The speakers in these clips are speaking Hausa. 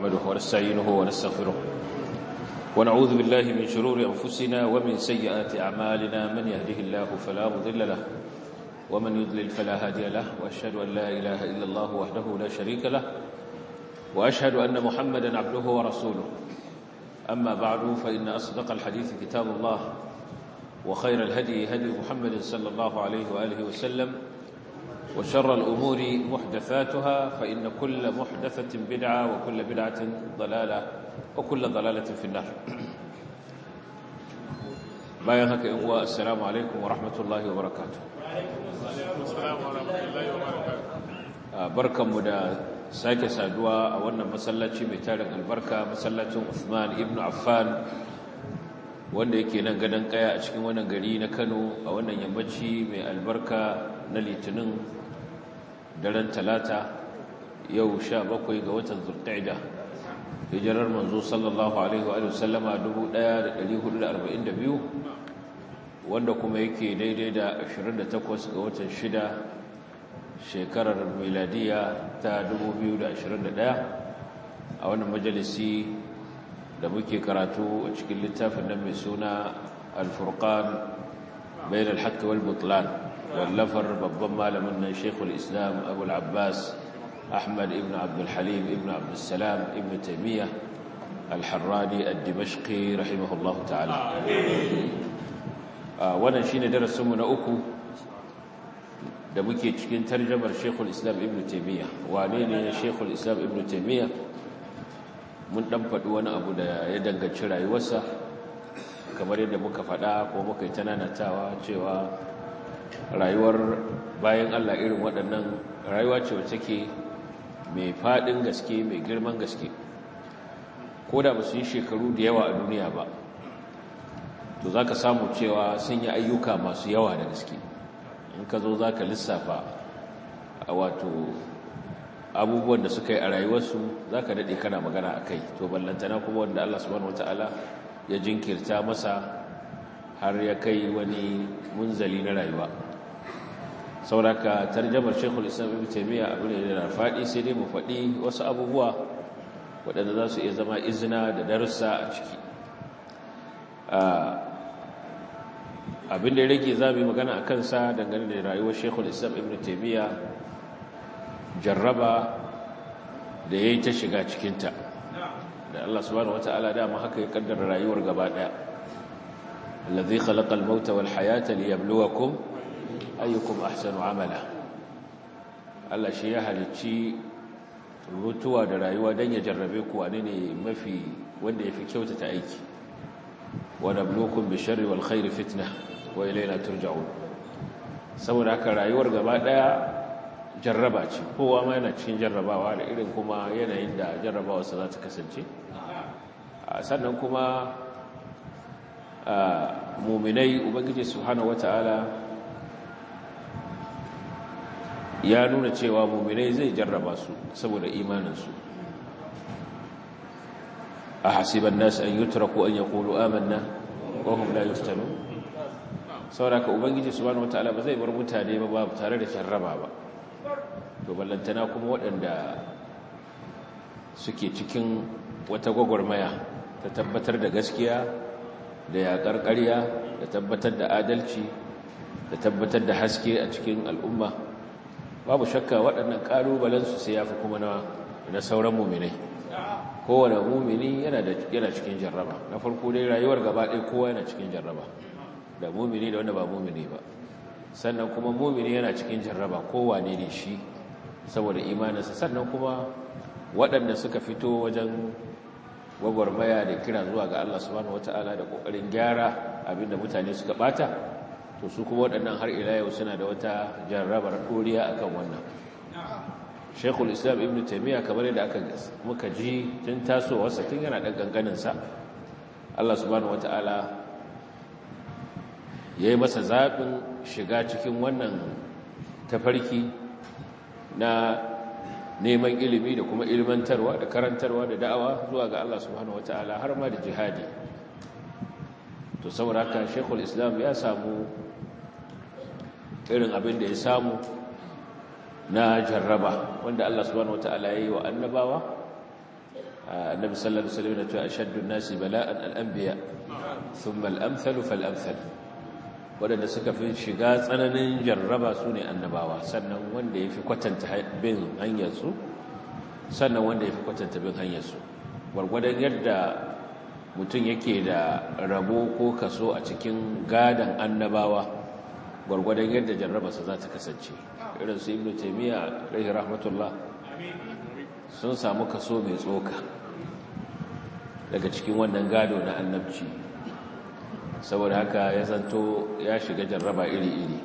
نحمده ونستعينه ونستغفره ونعوذ بالله من شرور أنفسنا ومن سيئات أعمالنا من يهده الله فلا مضل له ومن يضلل فلا هادي له وأشهد أن لا إله إلا الله وحده لا شريك له وأشهد أن محمدا عبده ورسوله أما بعد فإن أصدق الحديث كتاب الله وخير الهدي هدي محمد صلى الله عليه وآله وسلم وشر الأمور محدثاتها فإن كل محدثة بدعة وكل بدعة ضلالة وكل ضلالة في النار bayan haka in uwa assalamu alaikum wa rahmatullahi wa barakatuh barkanmu da sake saduwa a wannan masallaci mai tarin albarka masallacin Uthman ibn Affan wanda yake nan gadon kaya a cikin wannan gari na Kano a wannan yammaci mai albarka na litinin daren talata yau sha bakwai ga watan zulqa'ida hijirar manzo sallallahu alaihi wa sallama 1442 wanda kuma yake daidai da 28 ga watan shida shekarar miladiya ta 2021 a wannan majalisi da muke karatu a cikin littafin nan mai suna al-furqan bayan al-haqq wal butlan wallafar babban malamin nan Sheikhul Islam Abu al-Abbas Ahmad ibn Abdul Halim ibn Abdul Salam ibn Taymiyyah al-Harrani ad-Dimashqi rahimahullahu ta'ala wannan shine darasin mu na uku da muke cikin tarjumar Sheikhul Islam ibn Taymiyyah wane ne Sheikhul Islam ibn Taymiyyah mun dan faɗi wani abu da ya danganci rayuwarsa kamar yadda muka faɗa ko muka yi tananatawa cewa rayuwar bayan Allah irin waɗannan rayuwa ce wacce ke mai faɗin gaske mai girman gaske ko da ba su yi shekaru da yawa a duniya ba to za ka samu cewa sun yi ayyuka masu yawa da gaske in ka zo za ka lissafa a wato abubuwan da suka yi a rayuwarsu za ka daɗe kana magana a kai to ballantana kuma wanda Allah subhanahu wata'ala ya jinkirta masa har ya kai wani munzali na rayuwa sauraka tarjamar shekul islam ibn taimiyya abu ne da faɗi sai dai mu faɗi wasu abubuwa waɗanda za su iya zama izina da darussa a ciki abin da ya rage za mu yi magana a kansa dangane da rayuwar shekul islam ibn taimiyya jarraba da ya yi ta shiga cikinta da Allah subhanahu wata'ala dama haka ya kaddara rayuwar gaba ɗaya allazi khalaqa al-mauta wal hayata liyabluwakum ayyukum ahsanu amala Allah shi ya halicci mutuwa da rayuwa dan ya jarrabe ku wane ne mafi wanda yafi kyautata aiki wa nabluukum bisharri wal khairi fitna wa ilayna turja'un saboda haka rayuwar gaba ɗaya jarraba ce kowa ma yana cikin jarrabawa da irin kuma yanayin da jarrabawarsa za ta kasance sannan kuma muminai ubangiji subhanahu wata'ala ya nuna cewa muminai zai jarraba su saboda imaninsu a hasiban nasu an yutraku an yaqulu amanna wa hum la yuftanu saboda ka ubangiji subhanahu wata'ala ba zai bar mutane ba ba tare da jarraba ba to ballantana kuma waɗanda suke cikin wata gwagwarmaya ta tabbatar da gaskiya da yaƙar ƙarya da tabbatar da adalci da tabbatar da haske a cikin al'umma babu shakka waɗannan ƙalubalensu sai ya fi kuma na sauran muminai kowane mumini yana cikin jarraba na farko dai rayuwar gaba ɗaya kowa yana cikin jarraba da mumini da wanda ba mumini ba sannan kuma mumini yana cikin jarraba kowane ne shi saboda imaninsa sannan kuma waɗanda suka fito wajen gwagwarmaya da kira zuwa ga Allah subhanahu wata'ala da ƙoƙarin gyara abinda mutane suka ɓata to su kuma waɗannan har ila yau suna da wata jarrabar ɗoriya akan wannan shekul islam ibn taimiyya kamar yadda aka muka ji tun tasowarsa tun yana ɗan ƙanƙaninsa Allah subhanahu wata'ala ya yi masa zaɓin shiga cikin wannan tafarki na neman ilimi da kuma ilmantarwa da karantarwa da da'awa zuwa ga Allah subhanahu wata'ala har ma da jihadi to saboda haka shekul islam ya samu irin abin da ya samu na jarraba wanda Allah subhanahu wata'ala ya yi wa annabawa annabi sallallahu alaihi wasallam ya ce ashaddu an-nasi bala'an al-anbiya thumma al-amthalu fal-amthal wadanda suka fi shiga tsananin jarraba su ne annabawa sannan wanda yafi kwatanta bin hanyar su sannan wanda yafi kwatanta bin hanyar su gwargwadon yadda mutum yake da rabo ko kaso a cikin gadan annabawa gwargwadon yadda jarrabarsa za ta kasance irin su ibnu taymiya alaihi rahmatullah sun samu kaso mai tsoka daga cikin wannan gado na annabci saboda haka ya zanto ya shiga jarraba iri-iri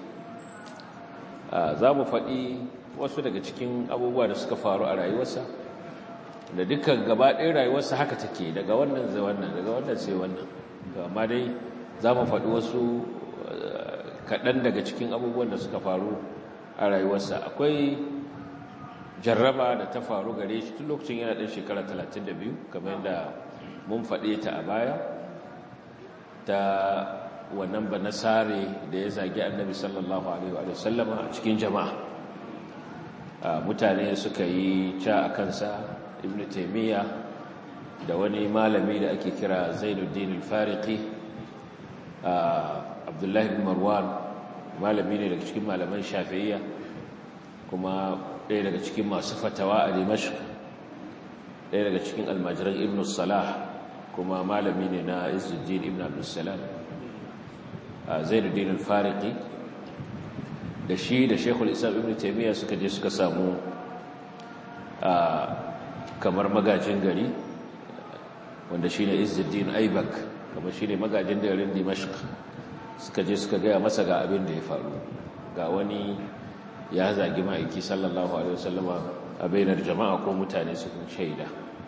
za mu faɗi wasu daga cikin abubuwa da suka faru a rayuwarsa da dukkan gaba ɗaya rayuwarsa haka take daga wannan zai wannan daga wannan sai wannan amma dai za mu faɗi wasu kaɗan daga cikin abubuwan da suka faru a rayuwarsa akwai jarraba da ta faru gare shi tun lokacin yana ɗan shekara 32 kamar yadda mun faɗe ta a baya ta wannan ba nasare da ya zagi annabi sallallahu alaihi wa sallama a cikin jama'a mutane suka yi ca a kansa ibn taimiyya da wani malami da ake kira zainuddin al-fariqi abdullahi bin marwan malami ne daga cikin malaman shafi'iyya kuma ɗaya daga cikin masu fatawa a dimashq ɗaya daga cikin almajiran ibn salah kuma malami ne na izuddin ibn abdussalam zainuddin al-fariqi da shi da shekul islam ibn taimiyya suka je suka samu kamar magajin gari wanda shi ne izuddin aibak kamar shi ne magajin garin dimashq suka je suka gaya masa ga abin da ya faru ga wani ya zagi ma'aiki sallallahu alaihi wasallama a bainar jama'a ko mutane su shaida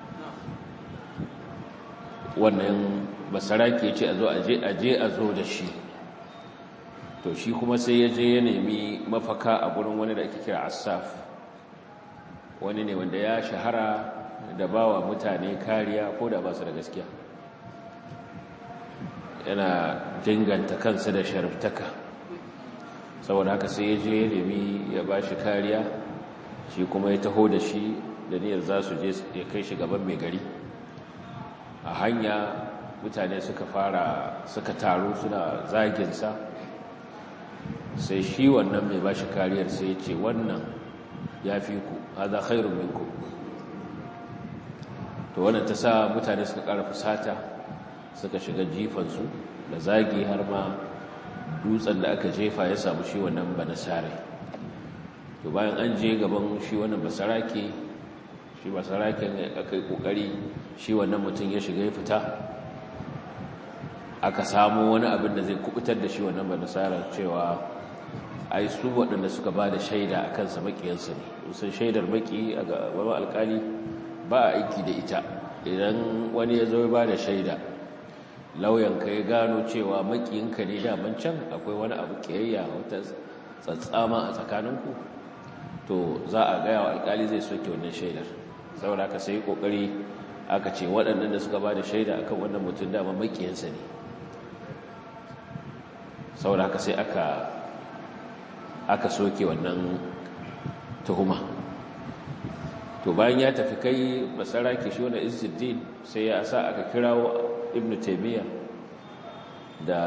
wannan basarake ce a zo aje aje a zo da shi to shi kuma sai ya je ya nemi mafaka a gurin wani da ake kira asaf wani ne wanda ya shahara da bawa mutane kariya ko da ba su da gaskiya yana dinganta kansa da sharaftaka saboda haka sai ya je ya nemi ya ba shi kariya shi kuma ya taho da shi da niyyar za su je ya kai shi gaban mai gari a hanya mutane suka fara suka taru suna zaginsa sai shi wannan mai ba shi kariyar sai ya ce wannan ya fi ku haza khairun minku to wannan ta sa mutane suka ƙara fusata suka shiga jifansu da zagi har ma dutsen da aka jefa ya samu shi wannan banasare to bayan an je gaban shi wannan basarake shi basaraken aka yi kokari shi wannan mutum ya shiga ya fita aka samu wani abin da zai kubutar da shi wannan banasara cewa ai su waɗanda suka ba da shaida a kansa maƙiyarsa ne sun shaidar maƙi a gaban alƙali ba a aiki da ita idan wani ya zo ba da shaida lauyanka ya gano cewa makiyinka ne daman can akwai wani abu kiyayya wata tsatsama a tsakaninku to za a gaya wa alkali zai soke wannan shaidar saboda aka sai kokari aka ce waɗannan da suka ba da shaida akan wannan mutum dama makiyinsa ne saboda aka sai aka aka soke wannan tuhuma to bayan ya tafi kai basarake shi wani izzuddin sai ya sa aka kirawo ibn taymiya da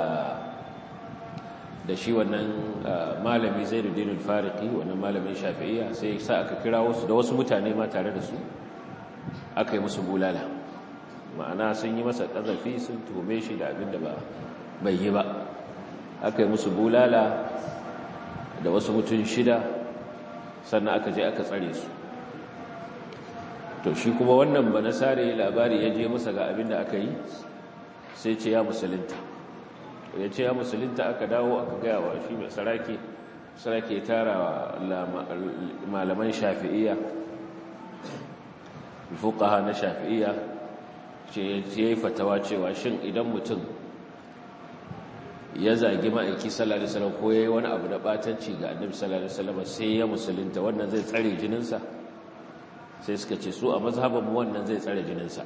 da shi wannan malami zainuddin al-fariqi wannan malamin shafi'iyya sai ya sa aka kirawo su da wasu mutane ma tare da su aka yi musu bulala ma'ana sun yi masa kazafi sun tuhume shi da abin da ba bai yi ba aka yi musu bulala da wasu mutum shida sannan aka je aka tsare su to shi kuma wannan ba nasare labari ya je masa ga abin da aka yi sai ce ya musulunta ya ce ya musulunta aka dawo aka gaya wa shi mai sarake sarake tara malaman shafi'iyya fuqaha na shafi'iyya ce ya yi fatawa cewa shin idan mutum ya zagi ma'aiki sallallahu alaihi wasallam ko yayi wani abu da batanci ga annabi sallallahu alaihi wasallam sai ya musulunta wannan zai tsare jininsa sai suka ce su a mazhabin wannan zai tsare jininsa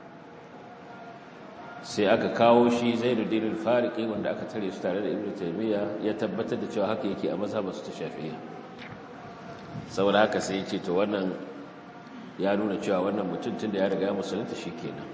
sai aka kawo shi zainuddin al-fariqi wanda aka tare su tare da ibnu taymiya ya tabbatar da cewa haka yake a mazhabin su ta shafi'iyya saboda haka sai yace to wannan ya nuna cewa wannan mutum tun da ya riga musulunta shi kenan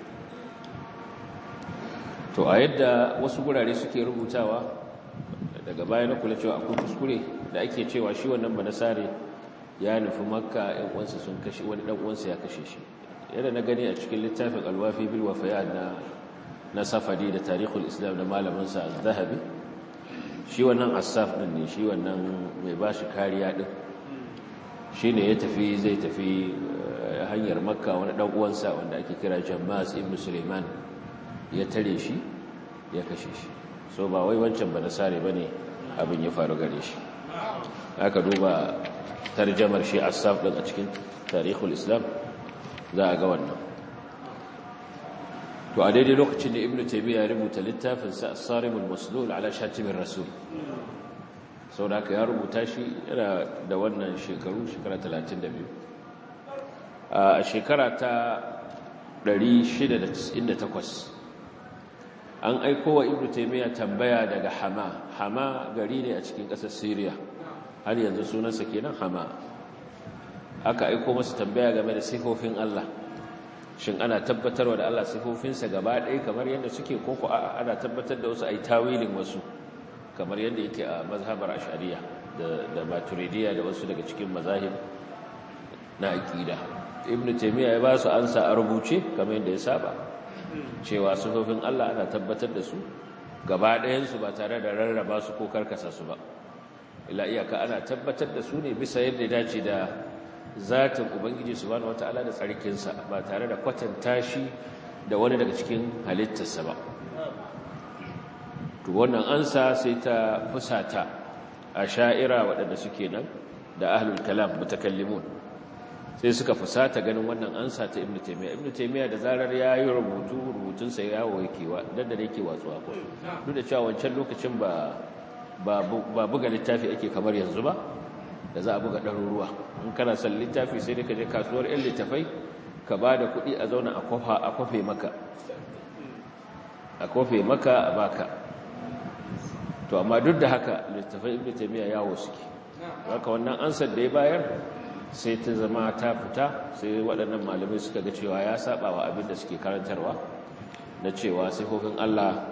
to a yadda wasu gurare suke rubutawa daga baya na kula cewa akwai kuskure da ake cewa shi wannan banasare ya nufi makka yan uwansa sun kashe wani dan uwansa ya kashe shi yadda na gani a cikin littafin alwafi bil wafaya na na safadi da tarihul islam da malamin sa az-zahabi shi wannan asaf din ne shi wannan mai bashi kariya din shine ya tafi zai tafi hanyar makka wani dan uwansa wanda ake kira Jammas ibn Sulaiman ya tare shi ya kashe shi so ba wai wancan ba nasare bane abin ya faru gare shi aka duba tarjamar shi asaf din a cikin tarihul islam za a ga wannan to a daidai lokacin da ibnu taymiya ya rubuta littafin sa as-sarimul maslul ala shatimir rasul sau da aka ya rubuta shi yana da wannan shekaru shekara 32 a shekara ta 698 an aiko wa ibnu taymiya tambaya daga hama hama gari ne a cikin ƙasar syria har yanzu sunansa kenan hama aka aiko masa tambaya game da sifofin Allah shin ana tabbatarwa da Allah sifofinsa gaba ɗaya kamar yadda suke koko ana tabbatar da wasu ai tawilin wasu kamar yadda yake a mazhabar ashariya da maturidiya da wasu daga cikin mazahib na aqida ibn taymiya ya ba su ansa a rubuce kamar yadda ya saba cewa sifofin Allah ana tabbatar da su gaba ɗayan su ba tare da rarraba su ko karkasa su ba ila iyaka ana tabbatar da su ne bisa yadda ya dace da zatin ubangiji subhanahu wataala da tsarkinsa ba tare da kwatanta shi da wani daga cikin halittarsa ba to wannan ansa sai ta fusata a sha'ira waɗanda suke nan da ahlul kalam mutakallimun sai suka fusata ganin wannan ansa ta ibnu taymiya ibnu taymiya da zarar yayi rubutu rubutun sa yawo yake wa dan da yake watsuwa ko duk da cewa wancan lokacin ba ba buga littafi ake kamar yanzu ba da za a buga ɗaruruwa in kana son littafi sai dai ka je kasuwar 'yan littafai ka ba da kuɗi a zauna a kwafe maka a kwafe maka a baka to amma duk da haka littafai ibn taymiya yawo suke haka wannan ansar da ya bayar sai ta zama ta fita sai waɗannan malamai suka ga cewa ya saba wa abin da suke karantarwa na cewa sifofin Allah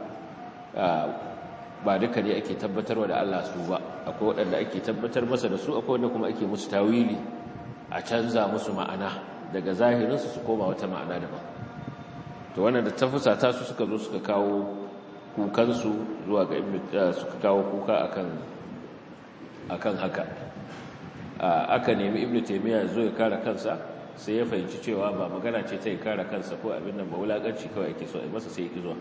ba duka ne ake tabbatarwa da Allah su ba akwai waɗanda ake tabbatar masa da su akwai wanda kuma ake musu tawili a canza musu ma'ana daga zahirinsu su koma wata ma'ana daban to wannan da tafusata su suka zo suka kawo kukansu zuwa ga suka kawo kuka akan akan haka aka nemi ibnu taymiya zo ya kare kansa sai ya fahimci cewa ba magana ce ta ya kare kansa ko abin nan ba wulakanci kawai ake so a masa sai ya ki zuwa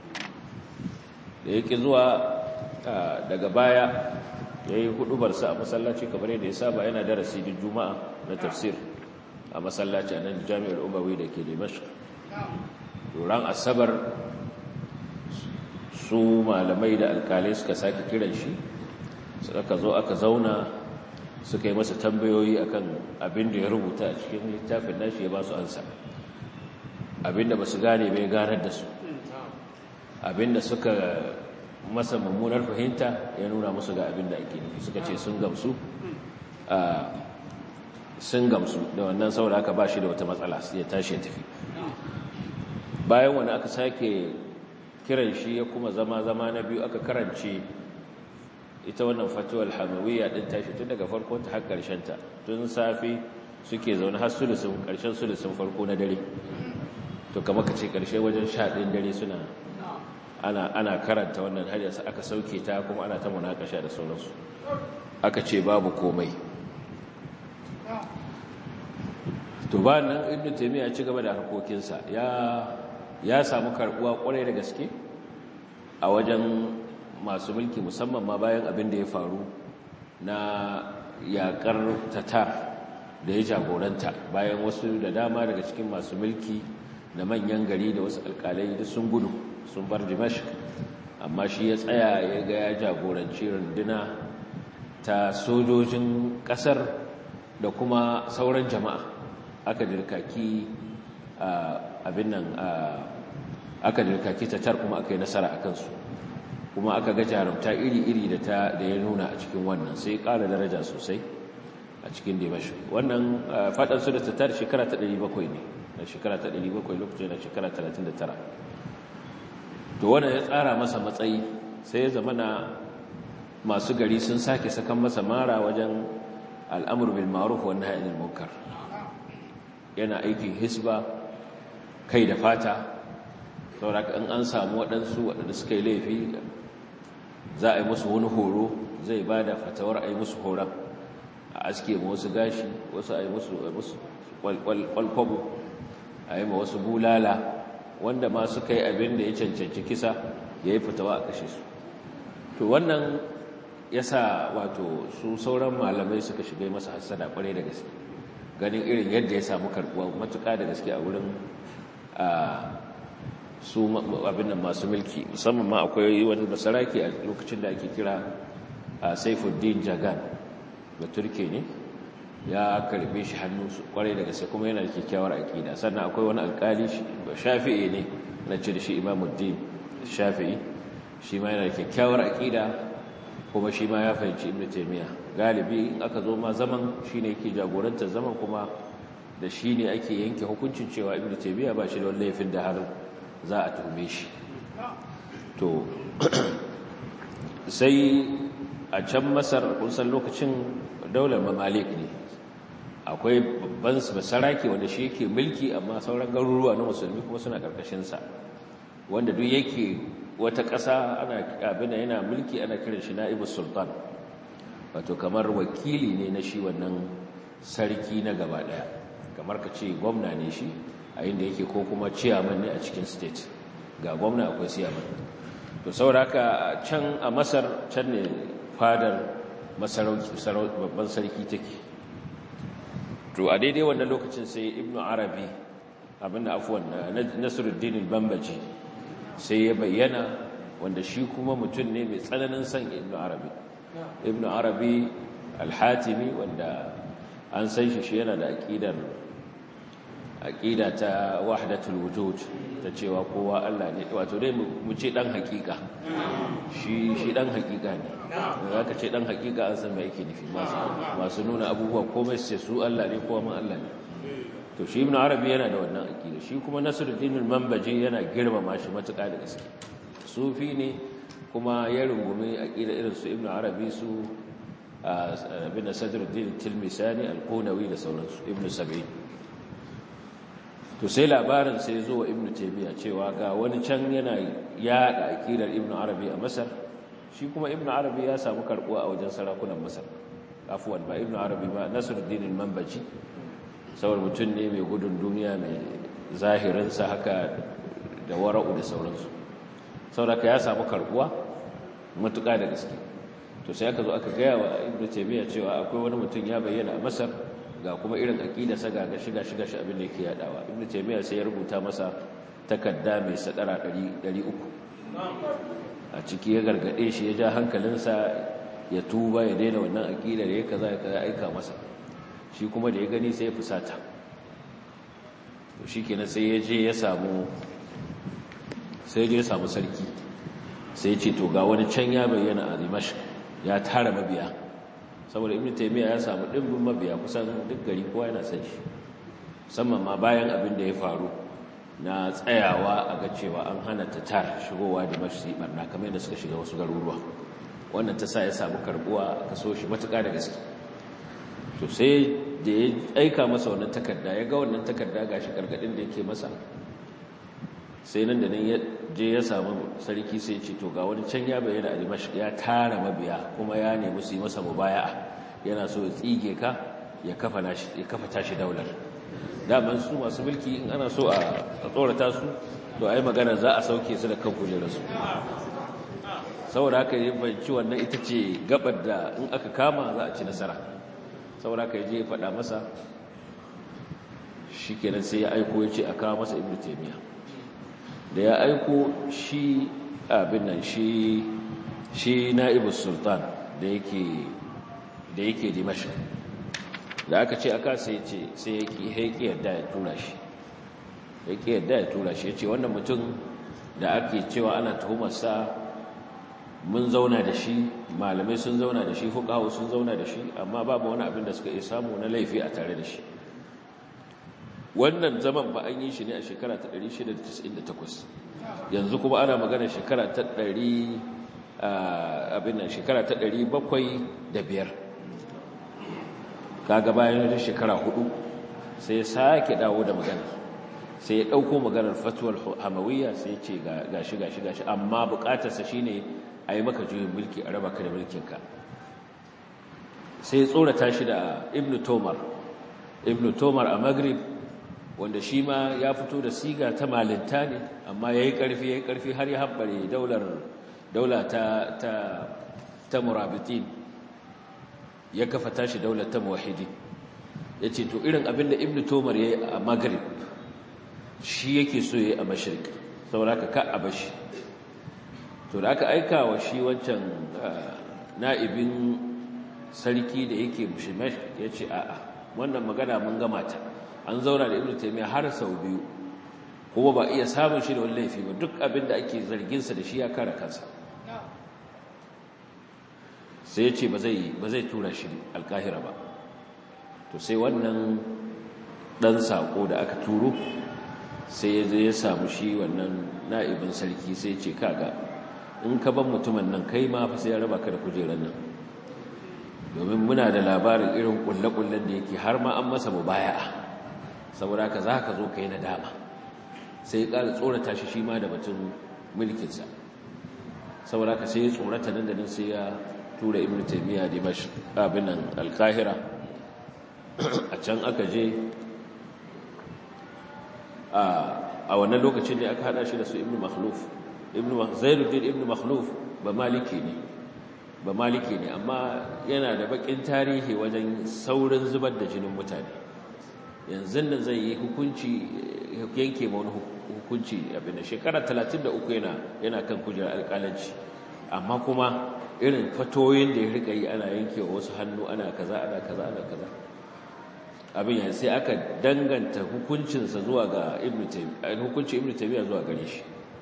da ya ki zuwa daga baya ya yi hudubarsa a masallaci kamar yadda ya saba yana darasi din juma'a na tafsir a masallaci a nan jami'ar umawi da ke dimashq ran asabar su malamai da alkalai suka sake kiran shi suka zo aka zauna suka yi masa tambayoyi akan abin da ya rubuta a cikin littafin nashi ya ba su ansa abin da ba su gane bai ganar da su abin da suka masa mummunar fahimta ya nuna musu ga abin da ake nufi suka ce sun gamsu sun gamsu da wannan saboda aka ba shi da wata matsala ya tashi ya tafi bayan wani aka sake kiran shi ya kuma zama zama na biyu aka karance ita wannan fatuwar hamawiyya din tashi tun daga farkon ta har karshen ta tun safi suke zaune har sulusun karshen sulusun farko na dare to kamar ka ce karshe wajen sha ɗin dare suna ana ana karanta wannan har yasa aka sauke ta kuma ana ta munakasha da sauransu aka ce babu komai to ba nan ibnu taymiya ya ci gaba da harkokinsa ya ya samu karbuwa kwarai da gaske a wajen masu mulki musamman ma bayan abin da ya faru na yakar tatar da ya jagoranta bayan wasu da dama daga cikin masu mulki da manyan gari da wasu alkalai duk sun gudu sun bar dimashq amma shi ya tsaya ya ga ya jagoranci runduna ta sojojin kasar da kuma sauran jama'a aka dirkaki abin nan aka dirkaki tatar kuma aka yi nasara a kansu kuma aka ga jarumta iri-iri da ta da ya nuna a cikin wannan sai ƙara daraja sosai a a cikin dimashq wannan fadan su da tatar shekara ta 700 ne na shekara ta 700 lokacin da shekara 39 to wannan ya tsara masa matsayi sai ya zama na masu gari sun sake sakan masa mara wajen al'amur bil ma'ruf wa nahy anil munkar yana aikin hisba kai da fata saboda in an samu waɗansu waɗanda suka yi laifi za a yi musu wani horo zai ba da fatawar a yi musu horon a aske ma wasu gashi wasu a yi musu kwalkwabo a yi ma wasu bulala wanda ma suka yi abin da ya cancanci kisa ya yi fitawa a kashe su to wannan ya sa wato su sauran malamai suka shiga masa hassada kwarai da gaske ganin irin yadda ya samu karbuwa matuka da gaske a wurin su abin nan masu mulki musamman ma akwai wani basaraki a lokacin da ake kira saifuddin jagan da turke ne ya karbe shi hannu kwarai da gaske kuma yana da kyakkyawar aƙida sannan akwai wani alƙali shafi'i ne na ce da shi imamuddin shafi'i shi ma yana da kyakkyawar aƙida kuma shi ma ya fahimci ibn taymiya galibi in aka zo ma zaman shine yake jagorantar zaman kuma da shi ne ake yanke hukuncin cewa ibn taymiya ba shi da wani laifin da har za a tuhume shi to sai a can masar kun san lokacin daular mamalik ne akwai babban basarake wanda shi yake mulki amma sauran garuruwa na musulmi kuma suna karkashinsa wanda duk yake wata ƙasa ana abin yana mulki ana kiran shi na'ibus sultan wato kamar wakili ne na shi wannan sarki na gaba daya kamar ka ce gwamna ne shi a inda yake ko kuma ciyaman ne a cikin state ga gwamna akwai ciyaman to sauraka can a masar can ne fadar masarauki babban sarki take to a daidai wannan lokacin sai ibnu arabi abinda afuwan nasiruddin bambaji sai ya bayyana wanda shi kuma mutum ne mai tsananin son ibnu arabi ibnu arabi al-hatimi wanda an san shi shi yana da aqidar aqida ta wahdatul wujud ta cewa kowa Allah ne wato dai mu ce dan hakika shi shi dan hakika ne zaka ce dan hakika an san me yake nufi masu nuna abubuwa komai sai su Allah ne kowa man Allah ne to shi ibn arabi yana da wannan aqida shi kuma nasruddin al-manbaji yana girmama shi matuƙa da gaske sufi ne kuma ya rungume aqida irin su ibn arabi su ibn sadruddin tilmisani al-qunawi da sauransu ibn sab'in to sai labarin sai zo wa ibn taymiya cewa ga wani can yana yada aqidar ibn arabi a masar shi kuma ibn arabi ya samu karbuwa a wajen sarakunan masar afwan ba ibn arabi ba nasruddin al-manbaji saboda mutum ne mai gudun duniya mai zahirinsa haka da wara'u da sauransu sauraka ya samu karbuwa matuƙa da gaske to sai aka zo aka gaya wa ibnu taymiya cewa akwai wani mutum ya bayyana a masar ga kuma irin aqidarsa ga shiga shiga shi abin da yake yadawa ibnu taymiya sai ya rubuta masa takarda mai sadara 300 a ciki ya gargade shi ya ja hankalinsa ya tuba ya daina wannan aqidar ya kaza ya kaza aika masa shi kuma da ya gani sai ya fusata to shi kenan sai ya je ya samu sai ya samu sarki sai ce to ga wani can ya bayyana a dimash ya tara mabiya saboda ibn taymiya ya samu dimbin mabiya kusan duk gari kowa yana san shi musamman ma bayan abin da ya faru na tsayawa a ga cewa an hana tatar shigowa dimash su yi barna kamar yadda suka shiga wasu garuruwa wannan ta sa ya samu karbuwa kaso shi matuƙa da gaske to sai da ya aika masa wannan takarda ya ga wannan takarda gashi gargadin da yake masa sai nan da nan ya je ya samu sarki sai ce to ga wani can ya bayyana a Dimashq ya tara mabiya kuma ya nemi su yi masa mubaya'a yana so ya tsige ka ya kafa nashi ya kafa tashi daular daman su masu mulki in ana so a tsorata su to ai magana za a sauke su da kan kujerarsu saboda haka ya banci wannan ita ce gabar da in aka kama za a ci nasara saboda ka je faɗa masa shi kenan sai ya aiko ya ce a kawo masa ibn taimiyya da ya aiko shi abin nan shi shi na'ibu sultan da yake da yake dimashi da aka ce aka sai ce sai ya ki haiki yadda ya tura shi ya ki yadda ya tura shi ya ce wannan mutum da ake cewa ana tuhumarsa mun zauna da shi malamai sun zauna da shi fuqahu sun zauna da shi amma babu wani abin da suka iya samu na laifi a tare da shi wannan zaman ba an yi shi ne a shekara ta 698 yanzu kuma ana magana shekara ta 100 abin nan shekara ta 705 kaga bayan da shekara hudu sai ya sake dawo da magana sai ya dauko maganar fatuwar hamawiyya sai ya ce gashi gashi gashi amma bukatarsa shine a yi maka juyin mulki a raba ka da mulkinka sai ya tsorata shi da ibn tomar ibn tomar a maghrib wanda shi ma ya fito da siga ta malinta ne amma ya yi ƙarfi ya yi ƙarfi har ya haɓare daula ta, ta, ta murabitin ya kafa tashi daular ta mawahidi ya ce to irin abinda ibn tomar ya yi a maghrib shi yake so ya yi a mashirik saboda ka a bashi to da aka aika wa shi wancan na'ibin sarki da yake mushimash ya ce a'a wannan magana mun gama ta an zauna da ibnu taymiya har sau biyu kuma ba iya samun shi da wani laifi ba duk abin da ake zarginsa da shi ya kare kansa sai ya ce ba zai tura shi alkahira ba to sai wannan ɗan saƙo da aka turo sai ya zai ya samu shi wannan na'ibin sarki sai ce kaga in ka ban mutumin nan kai ma fa sai ya raba ka da kujerar nan domin muna da labarin irin kulle-kullen da yake har ma an masa mubaya'a saboda ka za ka zo ka yi nadama sai ya ƙara tsorata shi shi ma da batun mulkinsa saboda ka sai ya tsorata nan da nan sai ya tura ibn taimiyya dimash abin nan alkahira a can aka je a wannan lokacin da aka hada shi da su ibn makhluf ibn zainuddin ibn makhluf ba maliki ne ba maliki ne amma yana da bakin tarihi wajen saurin zubar da jinin mutane yanzu nan zai yi hukunci yanke ma wani hukunci abin da shekara 33 yana yana kan kujerar alƙalanci amma kuma irin fatoyin da ya rika yi ana yanke wa wasu hannu ana kaza ana kaza ana kaza abin ya sai aka danganta hukuncinsa zuwa ga ibn taymiyyah hukuncin ibn taymiyyah zuwa gare shi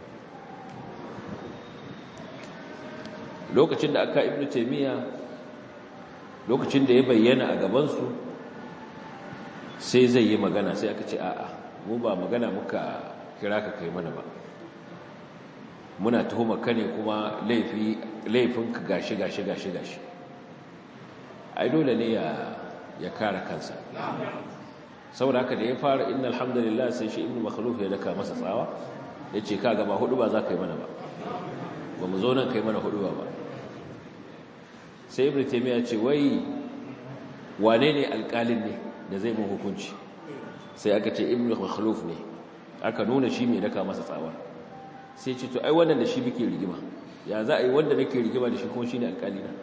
lokacin da aka ibn taymiyyah lokacin da ya bayyana a gaban su sai zai yi magana sai aka ce a'a mu ba magana muka kira ka kai mana ba muna tuhumar ka ne kuma laifi laifinka gashi gashi gashi gashi ai dole ne ya ya kare kansa saboda haka da ya fara innal hamdalillah sai shi ibnu makhluf ya daka masa tsawa yace kaga ba hudu ba za ka yi mana ba ba mu zo nan kai mana hudu ba sai ibnu taymiya ce wai wane ne alƙalin ne da zai mun hukunci sai aka ce ibnu makhluf ne aka nuna shi mai daka masa tsawa sai ce to ai wannan da shi muke rigima ya za a yi wanda nake rigima da shi kuma shine alƙali na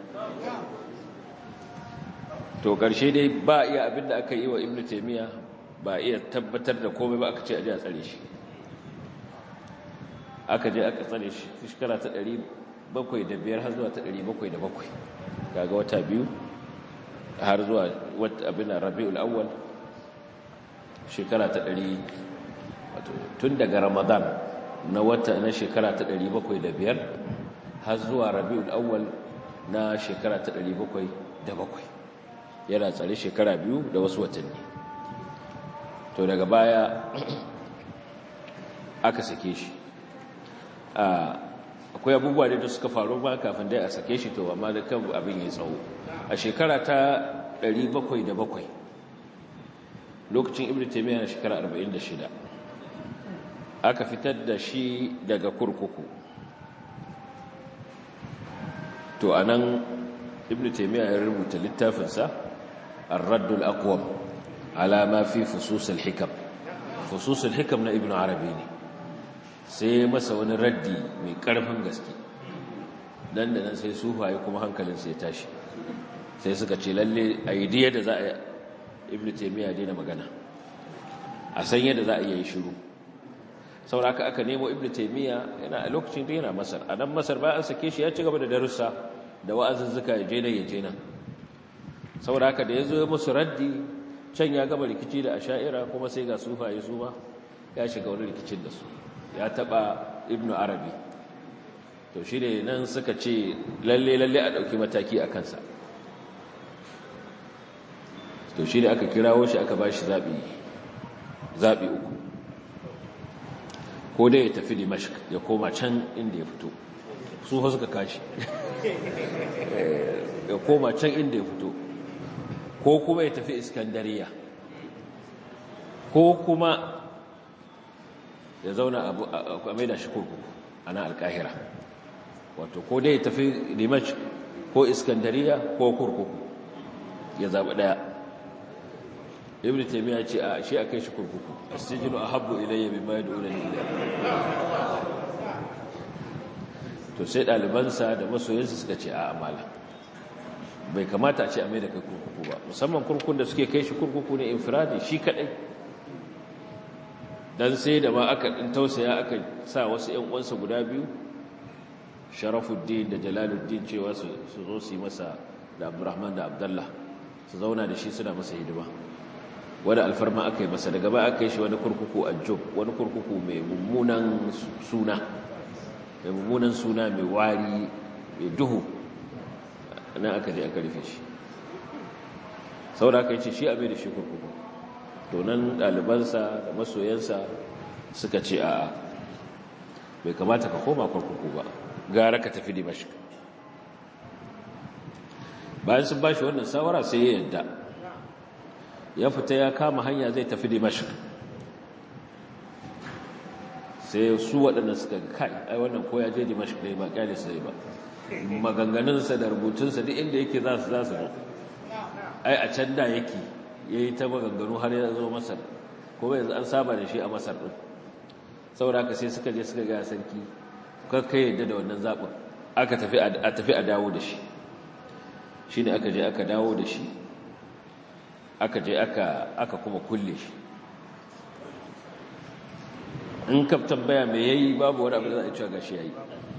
to ƙarshe dai ba iya abin da aka yi wa ibnu taymiya ba iya tabbatar da komai ba aka ce a je a tsare shi aka je aka tsare shi shekara ta 705 har zuwa ta 707 kaga wata biyu har zuwa wata abin rabiul awwal shekara ta 100 wato tun daga ramadan na wata na shekara ta 705 har zuwa rabiul awwal na shekara ta 707 yana tsare shekara biyu da wasu watanni to daga baya aka sake shi akwai abubuwa da suka faru ba kafin dai a sake shi to amma da kan abin ya tsawo a shekara ta 707 lokacin ibn taymiyyah na shekara 46 aka fitar da shi daga kurkuku to anan ibn taymiyyah ya rubuta littafinsa الرد الأقوم على ما في فصوص الحكم فصوص الحكم na ibn arabi ne sai masa wani raddi mai ƙarfin gaske dan da nan sai sufaye kuma hankalin sai tashi sai suka ce lalle a yi da za a ibn taymiya daina magana a san yadda za a yi shiru sauraka aka nemo ibn taymiya yana a lokacin da yana masar a nan masar bayan an sake shi ya ci gaba da darussa da wa'azuzzuka ya je nan ya je nan saboda haka da ya zo musu raddi can ya gaba rikici da asha'ira kuma sai ga sufaye su ma ya shiga wani rikicin da su ya taba ibn arabi to shi ne nan suka ce lalle lalle a ɗauki mataki a kansa to shi ne aka kirawo shi aka ba shi zaɓi uku ko dai ya tafi dimashq ya koma can inda ya fito su fa suka kashi ya koma can inda ya fito ko kuma ya tafi iskandariya ko kuma ya zauna a mai da shi kurkuku a nan alkahira wato ko dai ya tafi dimashq ko iskandariya ko kurkuku ya zaɓi ɗaya ibn taymiya ce a shi akai shi kurkuku asjinu ahabbu ilayya mimma yad'unani ilayhi to sai dalibansa da masoyansa suka ce a amala bai kamata a ce a mai da kai kurkuku ba musamman kurkukun da suke kai shi kurkuku ne infiradi shi kadai dan sai da ma aka din tausaya aka sa wasu ƴan uwansa guda biyu Sharafuddin da Jalaluddin cewa su zo su yi masa da Abdurrahman da Abdullah su zauna da shi suna masa hidima wani alfarma aka yi masa daga ba aka yi shi wani kurkuku a job wani kurkuku mai mummunan suna mai mummunan suna mai wari mai duhu nan aka je aka rufe shi saboda aka yi ce shi abin da shi kurkuku to nan ɗalibansa da masoyansa suka ce a bai kamata ka koma kurkuku ba gara ka tafi dimashik bayan sun ba shi wannan sawara sai ya yadda ya fita ya kama hanya zai tafi dimashik sai su waɗanda suka kai ai wannan ko ya je dimashik ne ba kyale sai ba maganganunsa da rubutunsa duk inda yake za su za su ai a can da yake ya yi ta maganganu har ya zo masar kuma yanzu an saba da shi a masar ɗin saboda haka sai suka je suka gaya sarki kakka yadda da wannan zaɓin aka tafi a tafi a dawo da shi shi ne aka je aka dawo da shi aka je aka kuma kulle shi in ka tambaya mai yayi babu wani abu da za a cewa gashi yayi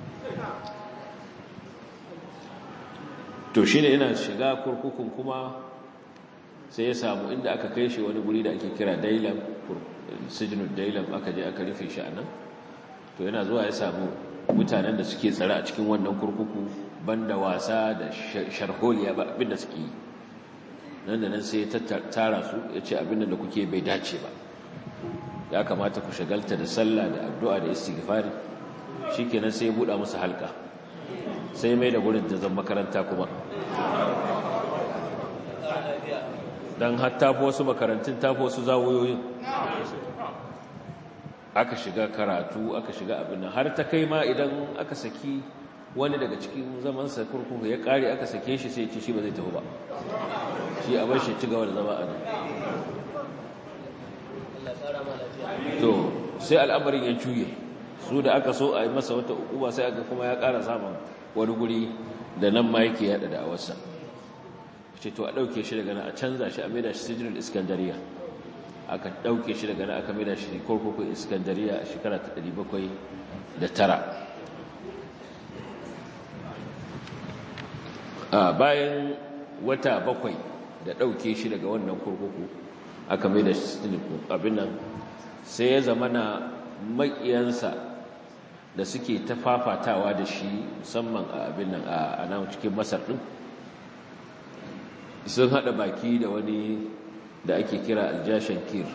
to shine yana shiga kurkukun kuma sai ya samu inda aka kai shi wani guri da ake kira dailam sijinu dailam aka je aka rufe shi a nan to yana zuwa ya samu mutanen da suke tsare a cikin wannan kurkuku banda wasa da sharholiya ba abinda suke yi nan da nan sai ya tara su ya ce abinda da kuke bai dace ba ya kamata ku shagalta da sallah da addu'a da istighfari shikenan sai ya buɗa musu halka sai mai da gurin da zan makaranta kuma don hatta fi wasu makarantun tafi wasu zawoyoyin aka shiga karatu aka shiga abin nan har ta kai ma idan aka saki wani daga cikin zamansa kurkuku ya kare aka sake shi sai ce shi ba zai tafi ba shi a bar shi ci gaba da zama a nan to sai al'amarin ya juye su da aka so a yi masa wata ukuba sai aka kuma ya kara samun wani guri da nan ma yake yada da awarsa ce to a ɗauke shi daga nan a canza shi a maida shi sijinul iskandariya aka ɗauke shi daga nan aka maida shi kurkukun iskandariya a shekara ta ɗari bakwai da tara a bayan wata bakwai da ɗauke shi daga wannan kurkuku aka maida shi sijinul abin nan sai ya zama na maƙiyansa da suke ta fafatawa da shi musamman a abin nan a nan cikin masar ɗin sun haɗa baki da wani da ake kira aljashan kir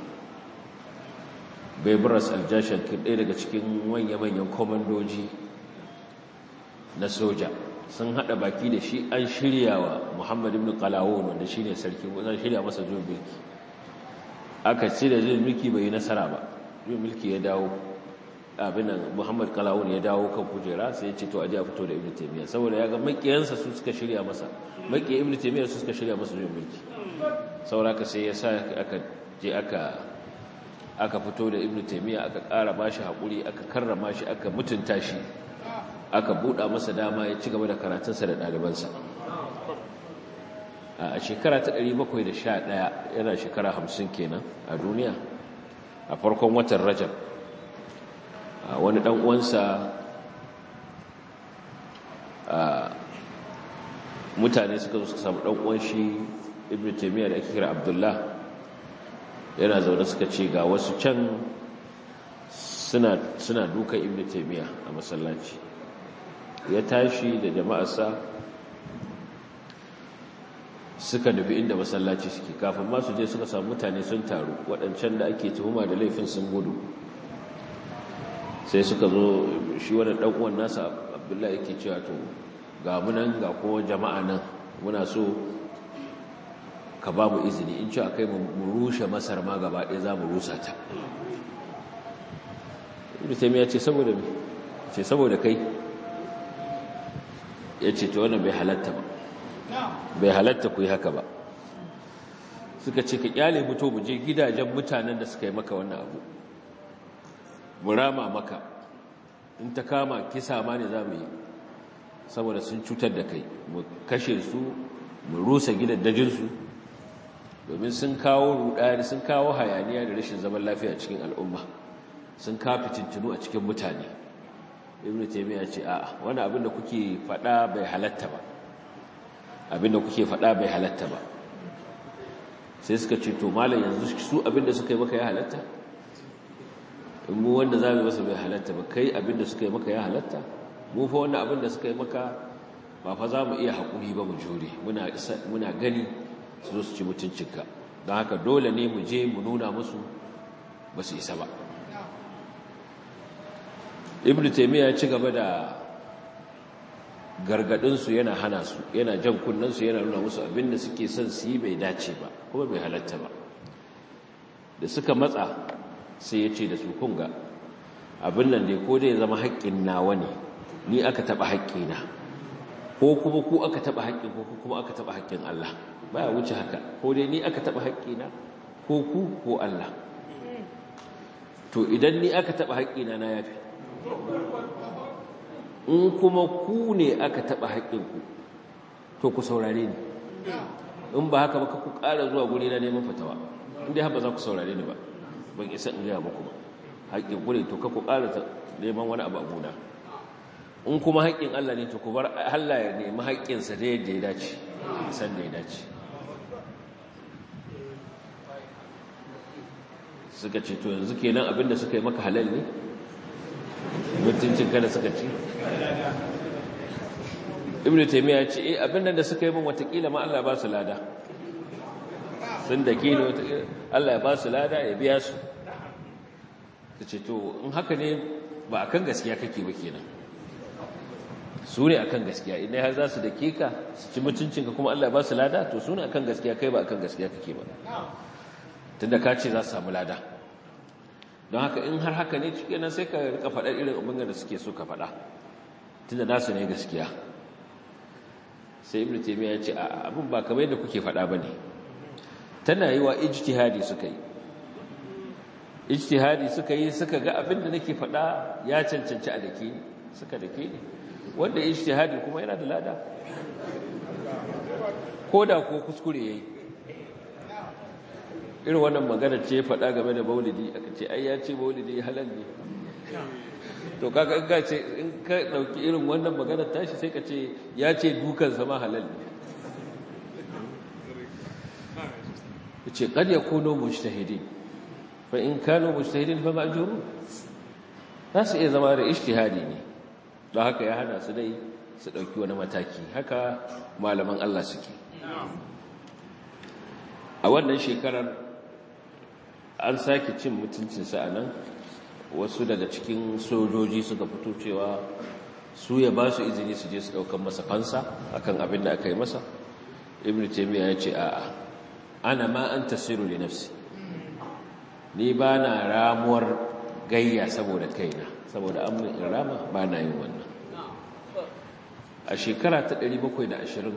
bebras aljashan kir ɗaya daga cikin manya-manyan komandoji na soja sun haɗa baki da shi an shirya wa muhammad ibn qalawun wanda shi ne sarki wanda shirya masa zuwa mulki aka ce da zuwa mulki bai yi nasara ba zuwa mulki ya dawo abinan muhammad qalawun ya dawo kan kujera sai ya ce to aje a fito da ibn taymiya saboda ya ga makiyansa su suka shirya masa maki ibn taymiya su suka shirya masa zuwa mulki saboda ka sai ya sa aka je aka aka fito da ibn taymiya aka ƙara bashi hakuri aka karrama shi aka mutunta shi aka buɗa masa dama ya ci gaba da karatunsa da ɗalibansa a shekara ta 711 yana shekara 50 kenan a duniya a farkon watan rajab wani ɗan uwansa mutane suka zo suka samu ɗan uwan shi ibn taymiya da ake kira abdullah yana zaune suka ce ga wasu can suna suna duka ibn taymiya a masallaci ya tashi da jama'arsa suka nufi inda masallaci suke kafin masu je suka samu mutane sun taru waɗancan da ake tuhuma da laifin sun gudu sai suka zo shi wani ɗan'uwan nasa abdullahi yake cewa to ga munan ga kowa jama'a nan muna so ka ba mu izini in ci a kai mu rushe masar ma gaba ɗaya za mu rusa ta ibn taymiya ce saboda me ce saboda kai yace to wannan bai halatta ba bai halatta ku yi haka ba suka ce ka kyale mu to mu je gidajen mutanen da suka yi maka wannan abu mu rama maka in ta kama kisa ma ne za mu yi saboda sun cutar da kai mu kashe su mu rusa gidaddajinsu domin sun kawo rudani sun kawo hayaniya da rashin zaman lafiya cikin al'umma sun kawo fitintunu a cikin mutane ibnu taymiya ce a'a wani abin da kuke faɗa bai halatta ba abin da kuke faɗa bai halatta ba sai suka ce to malam yanzu su abin da suka yi maka ya halatta in mu wanda za mu masa bai halatta ba kai abin da suka yi maka ya halatta mu fa wannan abin da suka yi maka ba fa za mu iya haƙuri ba mu jure muna gani su zo su ci mutuncinka don haka dole ne mu je mu nuna musu ba su isa ba ibn taimiyya ya ci gaba da gargadinsu yana hana su yana jan kunnensu yana nuna musu abin da suke son su yi bai dace ba kuma bai halatta ba da suka matsa sai ya ce da su kunga abin nan dai ko dai zama haƙƙin nawa ne ni aka taɓa haƙƙina ko kuma ku aka taɓa haƙƙin ko kuma aka taɓa haƙƙin Allah ba ya wuce haka ko dai ni aka taɓa haƙƙina ko ku ko Allah to idan ni aka taɓa haƙƙina na yafi in kuma ku ne aka taɓa haƙƙinku to ku saurare ni in ba haka ba ku ƙara zuwa guri na neman fatawa inda haka za ku saurare ni ba ban isa in gaya muku ba haƙƙin ku ne to ka ku ƙara neman wani abu a gona in kuma haƙƙin Allah ne to ku bar Allah ya nemi haƙƙinsa da yadda ya dace san da ya dace suka ce to yanzu kenan abinda suka yi maka halal ne mutuncin kada suka ci ibnu taymiya ya ce eh abinda da suka yi min watakila ma Allah ba su lada sun da ke ne watakila Allah ya ba su lada ya biya su ta ce to in haka ne ba akan gaskiya kake ba kenan su ne akan gaskiya idan har za su da ka su ci mutuncinka kuma Allah ya ba su lada to su ne akan gaskiya kai ba akan gaskiya kake ba tunda ka ce za su samu lada don haka in har haka ne cike nan sai ka rika faɗar irin abin da suke so ka faɗa tunda nasu ne gaskiya sai ibnu taymiya ya ce a abin ba kamar yadda kuke faɗa bane tana yi wa ijtihadi suka yi ijtihadi suka yi suka ga abin da nake faɗa ya cancanci a dake ni suka dake ni wanda ijtihadi kuma yana da lada ko da ko kuskure yayi irin wannan magana ce faɗa game da maulidi aka ce ai ya ce maulidi halal ne to kaga in ka ce in ka dauki irin wannan magana tashi sai ka ce ya ce dukan sama halal ne yace kad yakunu mujtahidin fa in kanu mujtahidin fa ma'jurun zasu iya zama da ijtihadi ne don haka ya hana su dai su dauki wani mataki haka malaman Allah suke a wannan shekarar an sake cin mutuncinsa a nan wasu daga cikin sojoji suka fito cewa su ya ba su izini su je su ɗaukan masa fansa akan abin da aka yi masa ibn taimiyya ya ce a'a ana ma an tasiru da nafsi ni ba na ramuwar gayya saboda kaina saboda an in rama ba na yin wannan a shekara ta 720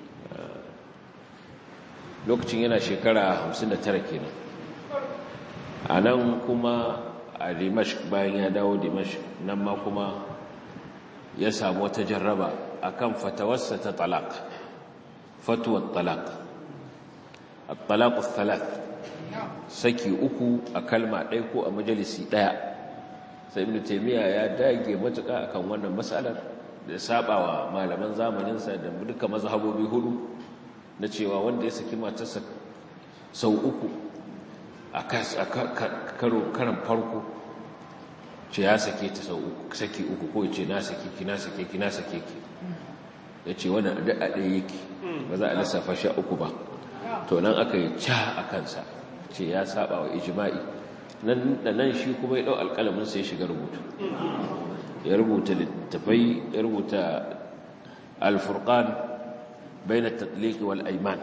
lokacin yana shekara 59 kenan a nan kuma a dimashq bayan ya dawo dimashq nan ma kuma ya samu wata jarraba akan fatawarsa ta talaq fatuwar talaq at-talaq thalath saki uku a kalma ɗaya ko a majalisi ɗaya sai ibn taymiya ya dage matuƙa akan wannan matsalar da sabawa malaman zamaninsa da duka mazhabobi hudu na cewa wanda ya saki matarsa sau uku a karo karan farko ce ya sake ta sau uku saki uku ko ce na sake ki na sake ki na sake ki ya ce wannan da a ɗaya yake ba za a lissafa sha uku ba to nan aka yi ca a kansa ce ya saba wa ijima'i nan da nan shi kuma ya ɗau alƙalamin sai shiga rubutu ya rubuta littafai ya rubuta alfurqan bain at-tatliq wal ayman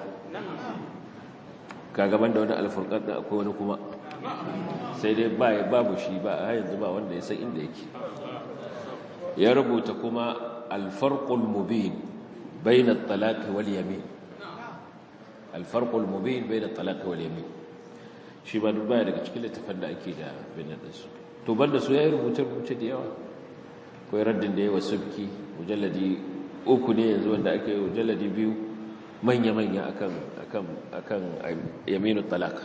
kaga banda wani alfurqan da akwai wani kuma sai dai ba babu shi ba a yanzu ba wanda ya san inda yake ya rubuta kuma alfarqul mubin bain at-talaq wal yamin alfarqul mubin bain at-talaq wal yamin shi ba duk baya daga cikin littafan da ake da binan su to banda su yayi rubuce rubuce da yawa akwai raddin da yawa subki mujalladi uku ne yanzu wanda aka yi mujalladi biyu manya-manya akan akan akan yaminu talaka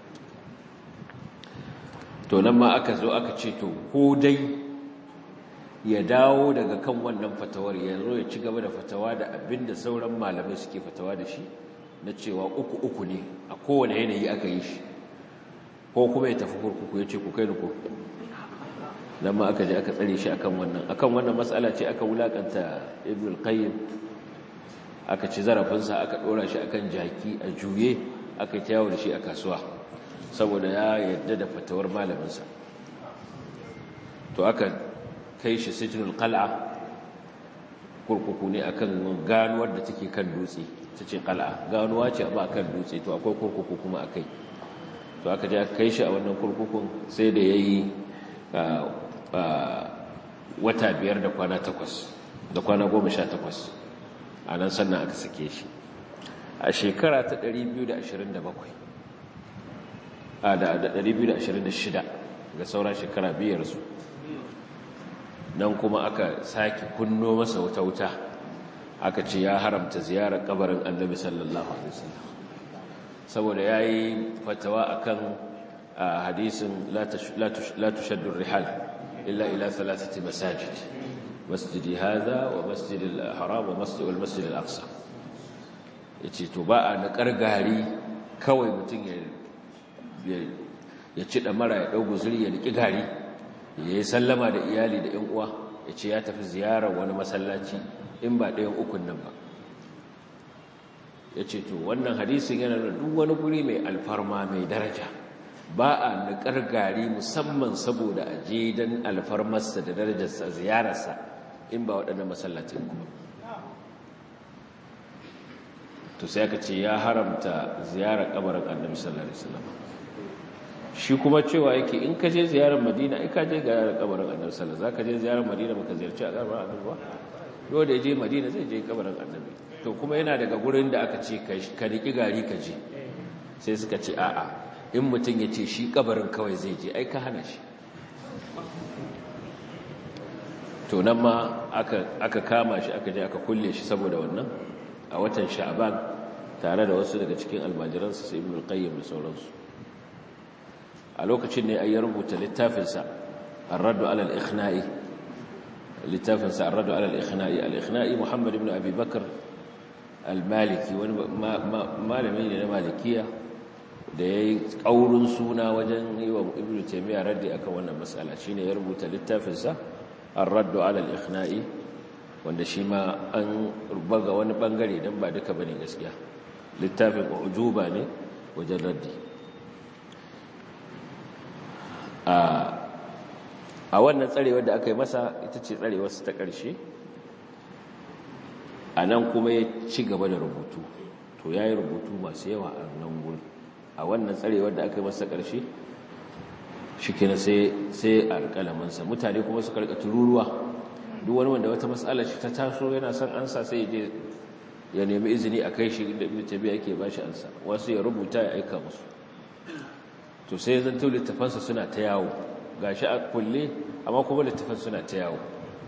to nan ma aka zo aka ce to ko dai ya dawo daga kan wannan fatawar ya zo ya ci gaba da fatawa da abinda sauran malamai suke fatawa da shi na cewa uku uku ne a kowane yanayi aka yi shi ko kuma ya tafi kurkuku ya ce ku kai ni kurkuku nan ma aka je aka tsare shi akan wannan akan wannan matsala ce aka wulakanta ibn al-qayyim aka ci zarafinsa aka dora shi akan jaki a juye aka kyawo da shi a kasuwa saboda ya yarda da fatawar malaminsa to aka kai shi sijnul qal'a kurkuku ne akan ganuwar da take kan dutse tace qal'a ganuwa ce ba kan dutse to akwai kurkuku kuma akai to aka je aka kai shi a wannan kurkukun sai da yayi wata biyar da kwana takwas da kwana goma sha takwas a nan sannan aka sake shi a shekara ta 227 a da 226 ga sauran shekara biyar su nan kuma aka sake kunno masa wata wuta aka ce ya haramta ziyarar kabarin annabi sallallahu alaihi wasallam saboda yayi fatawa akan hadisin la tushaddu rihal illa ila thalathati masajid masjidi hadha wa masjid al-haram wa masjid al-masjid al-aqsa yace to ba a na kargari kawai mutum ya ya ci mara ya dau guzuri ya niki gari ya yi sallama da iyali da ƴan uwa yace ya tafi ziyarar wani masallaci in ba ɗayan ukun nan ba yace to wannan hadisin yana da duk wani guri mai alfarma mai daraja ba a niƙar gari musamman saboda a je don alfarmarsa da darajarsa ziyararsa in ba waɗannan masallacin kuma to sai aka ce ya haramta ziyarar kabarin annabi sallallahu alaihi wasallam shi kuma cewa yake in ka je ziyarar madina ai ka je ziyarar kabarin annabi sallallahu alaihi wasallam zaka je ziyarar madina baka ziyarci a kabarin annabi ba dole ya je madina zai je kabarin annabi to kuma yana daga gurin da aka ce ka riki gari ka je sai suka ce a'a in mutum ya ce shi kabarin kawai zai je ai ka hana shi to nan ma aka kama shi aka je aka kulle shi saboda wannan a watan sha'ban tare da wasu daga cikin almajiransa sai ibn al-qayyim da sauransu a lokacin ne ayi rubuta littafinsa ar-radd ala al-ikhna'i littafinsa ar-radd ala al-ikhna'i al-ikhna'i muhammad ibn abi bakr al-maliki wani malami ne na malikiya da ya yi ƙaurin suna wajen yi wa ibn taimiyya raddi akan wannan matsala shi ne ya rubuta littafinsa an raddu alal ikhna'i wanda shi ma an baga wani bangare don ba duka bane gaskiya littafin ujuba ne wajen raddi a wannan tsarewar da aka yi masa ita ce tsarewarsa ta ƙarshe a nan kuma ya ci gaba da rubutu to ya yi rubutu masu yawa a nan gurin a wannan tsarewar da aka yi masa ƙarshe shi kina sai alƙalamansa mutane kuma su karɓa tururuwa duk wani wanda wata matsala shi ta taso yana son ansa sai ya je ya nemi izini a kai shi da ibn tabi'a yake ba shi ansa wasu ya rubuta ya aika musu to sai zan to littafansa suna ta yawo gashi a kulle amma kuma littafan suna ta yawo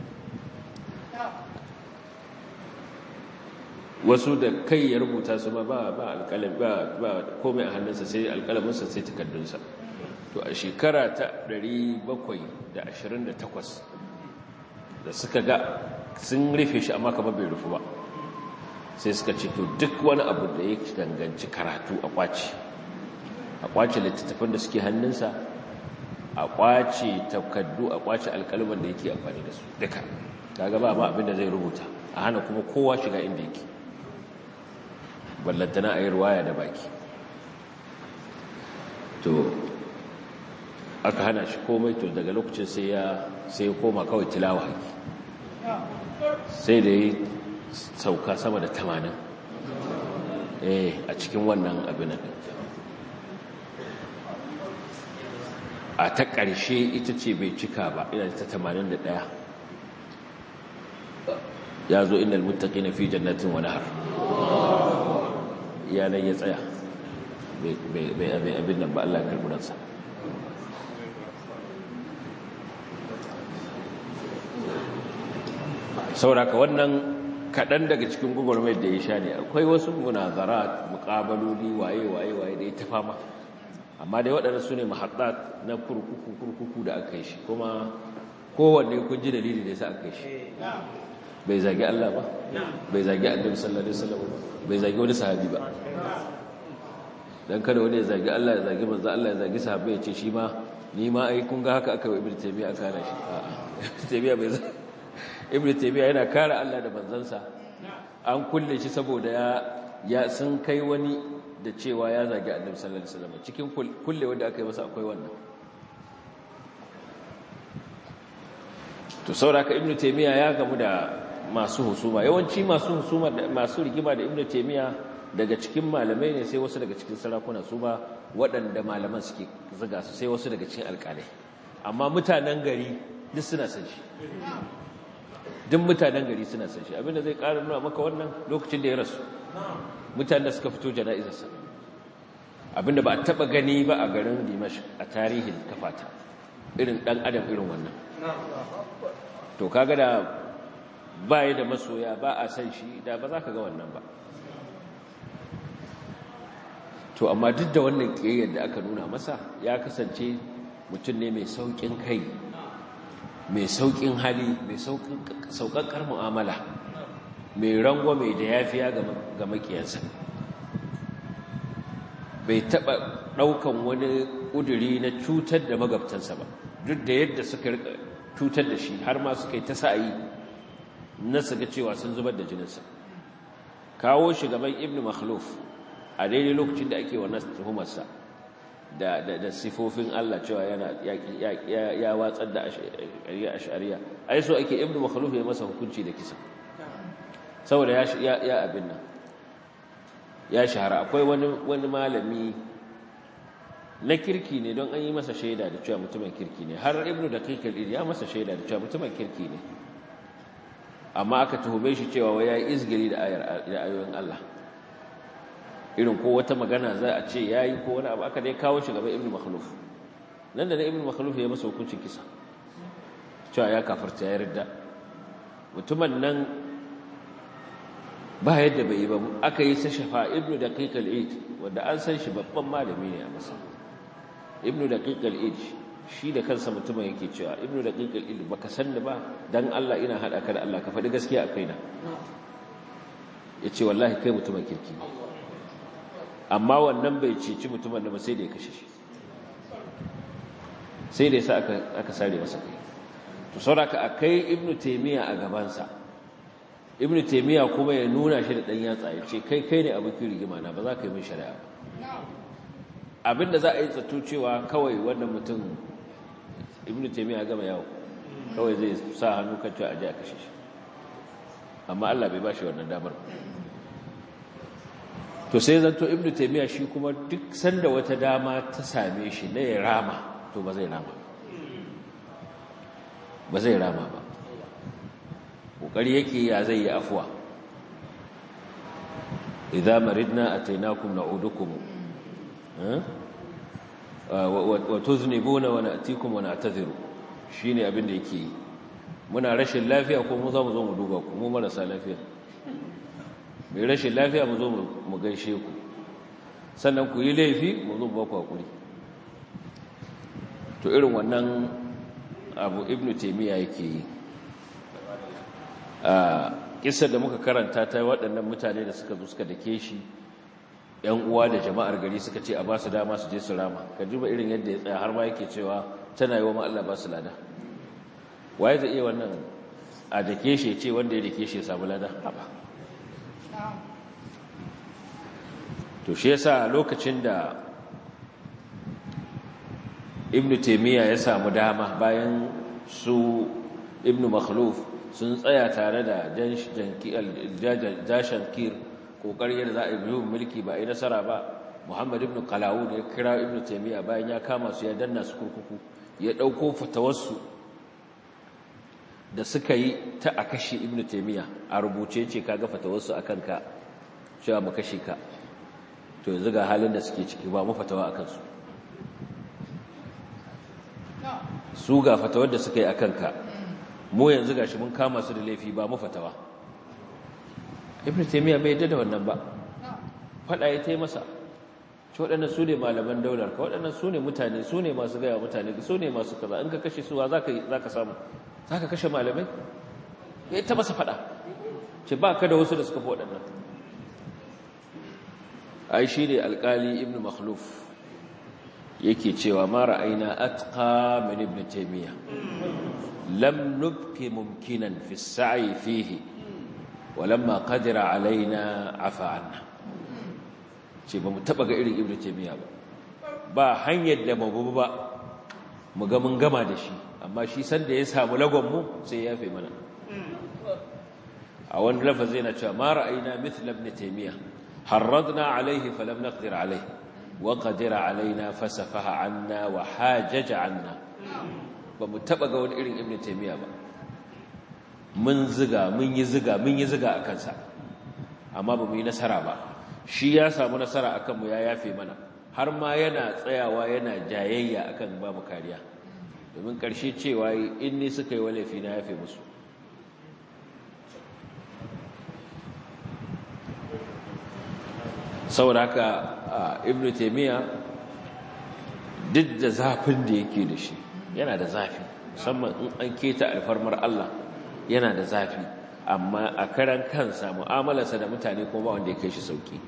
wasu da kai ya rubuta su ba ba alƙalam ba ba komai a hannunsa sai alƙalaminsa sai takardunsa to a shekara ta 728 da suka ga sun rufe shi amma kamar bai rufu ba sai suka ce to duk wani abu da ya danganci karatu a kwaci a kwaci littattafan da suke hannunsa a kwace takaddu a kwace alkalman da yake amfani da su duka kaga ba ma abin da zai rubuta a hana kuma kowa shiga inda yake ballantana a yi ruwaya da baki to aka hana shi komai to daga lokacin sai ya sai ya koma kawai tilawa haki sai da yi sauka sama da tamanin eh a cikin wannan abin nan a ta ƙarshe ita ce bai cika ba ina ta tamanin da ɗaya ya zo inda almuttaki na fi jannatin wani har yanar ya tsaya bai abin nan ba Allah karburansa sauraka wannan kaɗan daga cikin gugurmai da ya sha ne akwai wasu munazara muƙabaloli waye-waye waye da ya ta fama amma dai waɗanda su ne mahaɗa na kurkuku kurkuku da aka yi shi kuma kowanne kun ji dalili da ya sa aka yi shi bai zagi Allah ba bai zagi annabi sallallahu alaihi wasallam bai zagi wani sahabi ba dan kada wani ya zagi Allah ya zagi manzo Allah ya zagi sahabbai ya ce shi ma ni ma ai kun ga haka aka yi ibnu taymiya aka hana shi a'a ibnu taymiya bai ibnu taymiya yana kare Allah da manzansa an kulle shi saboda ya ya sun kai wani da cewa ya zagi annabi sallallahu alaihi wasallam cikin kulle wanda aka yi masa akwai wannan to sauraka ibnu taymiya ya gamu da masu husuma yawanci masu husuma masu rigima da ibnu taymiya daga cikin malamai ne sai wasu daga cikin sarakuna su ba waɗanda malaman suke zuga su sai wasu daga cikin alƙalai amma mutanen gari duk suna san shi duk mutanen gari suna san shi abinda zai ƙara nuna maka wannan lokacin da ya rasu mutanen da suka fito jana'izarsa abinda ba a taɓa gani ba a garin dimash a tarihin kafata irin ɗan adam irin wannan to kaga da ba da masoya ba a san shi da ba za ka ga wannan ba to amma duk da wannan ƙiyayyar da aka nuna masa ya kasance mutum ne mai sauƙin kai mai sauƙin hali mai sauƙaƙƙar mu'amala mai rango mai da yafiya ga makiyansa bai taɓa ɗaukan wani ƙuduri na cutar da magabtansa ba duk da yadda suka cutar da shi har ma suka yi ta sa'ayi na su ga cewa sun zubar da jininsa kawo shi gaban ibn makhluf a daidai lokacin da ake wannan tuhumarsa da da sifofin Allah cewa yana ya watsar da ashariya ashariya ai so ake ibn makhluf ya masa hukunci da kisa saboda ya ya abin nan ya shahara akwai wani wani malami na kirki ne don an yi masa shaida da cewa mutumin kirki ne har ibnu da kai ya masa shaida da cewa mutumin kirki ne amma aka tuhume shi cewa wai yayi izgiri da ayar da ayoyin Allah irin ko wata magana za a ce yayi ko wani abu aka dai kawo shi gaba ibnu makhluf nan da na ibnu makhluf ya masa hukuncin kisa cewa ya kafarta ya yarda mutumin nan ba yadda bai yi ba aka yi sa shafa ibnu daqiq al-eid wanda an san shi babban malami ne a masa ibnu daqiq al-eid shi da kansa mutumin yake cewa ibnu daqiq al-eid baka san da ba dan Allah ina hada ka da Allah ka faɗi gaskiya a kaina yace wallahi kai mutumin kirki ne amma wannan bai cici mutumin da ba sai da ya kashe shi sai da yasa aka aka sare masa kai to sauraka akai ibnu taymiya a gaban sa ibnu taymiya kuma ya nuna shi da dan yatsa ya ce kai kai ne abokin rigima na ba za ka yi min shari'a ba abinda za a yi zato cewa kawai wannan mutum ibnu taymiya gama yawo kawai zai sa hannu kan cewa aje a kashe shi amma Allah bai bashi wannan damar to sai zanto ibnu taymiya shi kuma duk sanda wata dama ta same shi na ya rama to ba zai rama ba zai rama ba kokari yake ya zai yi afuwa idza maridna atainakum na'udukum wa tuznibuna wa na'tikum wa na'tadhiru shine abin da yake yi muna rashin lafiya ko mu za mu zo mu duba ku mu marasa lafiya mai rashin lafiya mu zo mu gaishe ku sannan ku yi laifi mu zo ba ku hakuri to irin wannan abu ibnu taymiya yake yi a kissar da muka karanta ta waɗannan mutane da suka zo suka dake shi ‘yan uwa da jama'ar gari suka ce a ba su dama su je su rama ka juba irin yadda ya tsaya har ma yake cewa tana yi wa Allah ba su lada waye zai iya wannan a dake shi ce wanda ya dake shi ya samu lada haba to shi yasa lokacin da ibn taymiya ya samu dama bayan su ibn makhluf sun tsaya tare da jashan kir kokarin yadda za a yi mulki ba a yi nasara ba muhammad ibn kalawun ya kira ibn taymiya bayan ya kama su ya danna su kurkuku ya ɗauko fatawarsu da suka yi ta a kashe ibn taymiya a rubuce ce kaga fatawarsu a kanka cewa mu kashe ka to yanzu ga halin da suke ciki ba mu fatawa a kansu su ga fatawar da suka yi a kanka mu yanzu ga shi mun kama su da laifi ba mu fatawa ibn taymiya bai yadda da wannan ba fada ya tai masa ci waɗannan su ne malaman daular ka waɗannan su ne mutane su ne masu gaya mutane su ne masu kaza in ka kashe suwa za ka samu za ka kashe malamai ya ta masa fada ce ba ka da wasu da suka fi waɗannan ai shi ne alƙali ibn makhluf yake cewa ma ra'ayna atqa min ibn taymiya lam nubki mumkinan fi as-sa'i fihi walamma qadira alaina afa anna ce ba mu taba ga irin ibn taymiya ba ba hanyar da mu ba mu ga mun gama da shi amma shi sanda ya samu lagon mu sai ya fi mana a wani lafazi yana cewa ma ra'ayna mithla ibn taymiya harradna alayhi falam naqdir alayhi وقدر علينا فسفه عنا وحاجج عنا bamu taba ga wani irin ibnu taymiya ba mun ziga mun yi ziga mun yi ziga akan sa amma bamu yi nasara ba shi ya samu nasara akan mu ya yafe mana har ma yana tsayawa yana jayayya akan ba mu kariya domin karshe cewa in ni suka yi walafi na yafe musu saboda haka ibn taymiya duk da zafin da yake da shi yana da zafi musamman in an keta alfarmar Allah yana da zafi amma a karan kansa mu'amalarsa da mutane kuma ba wanda ya kai shi sauki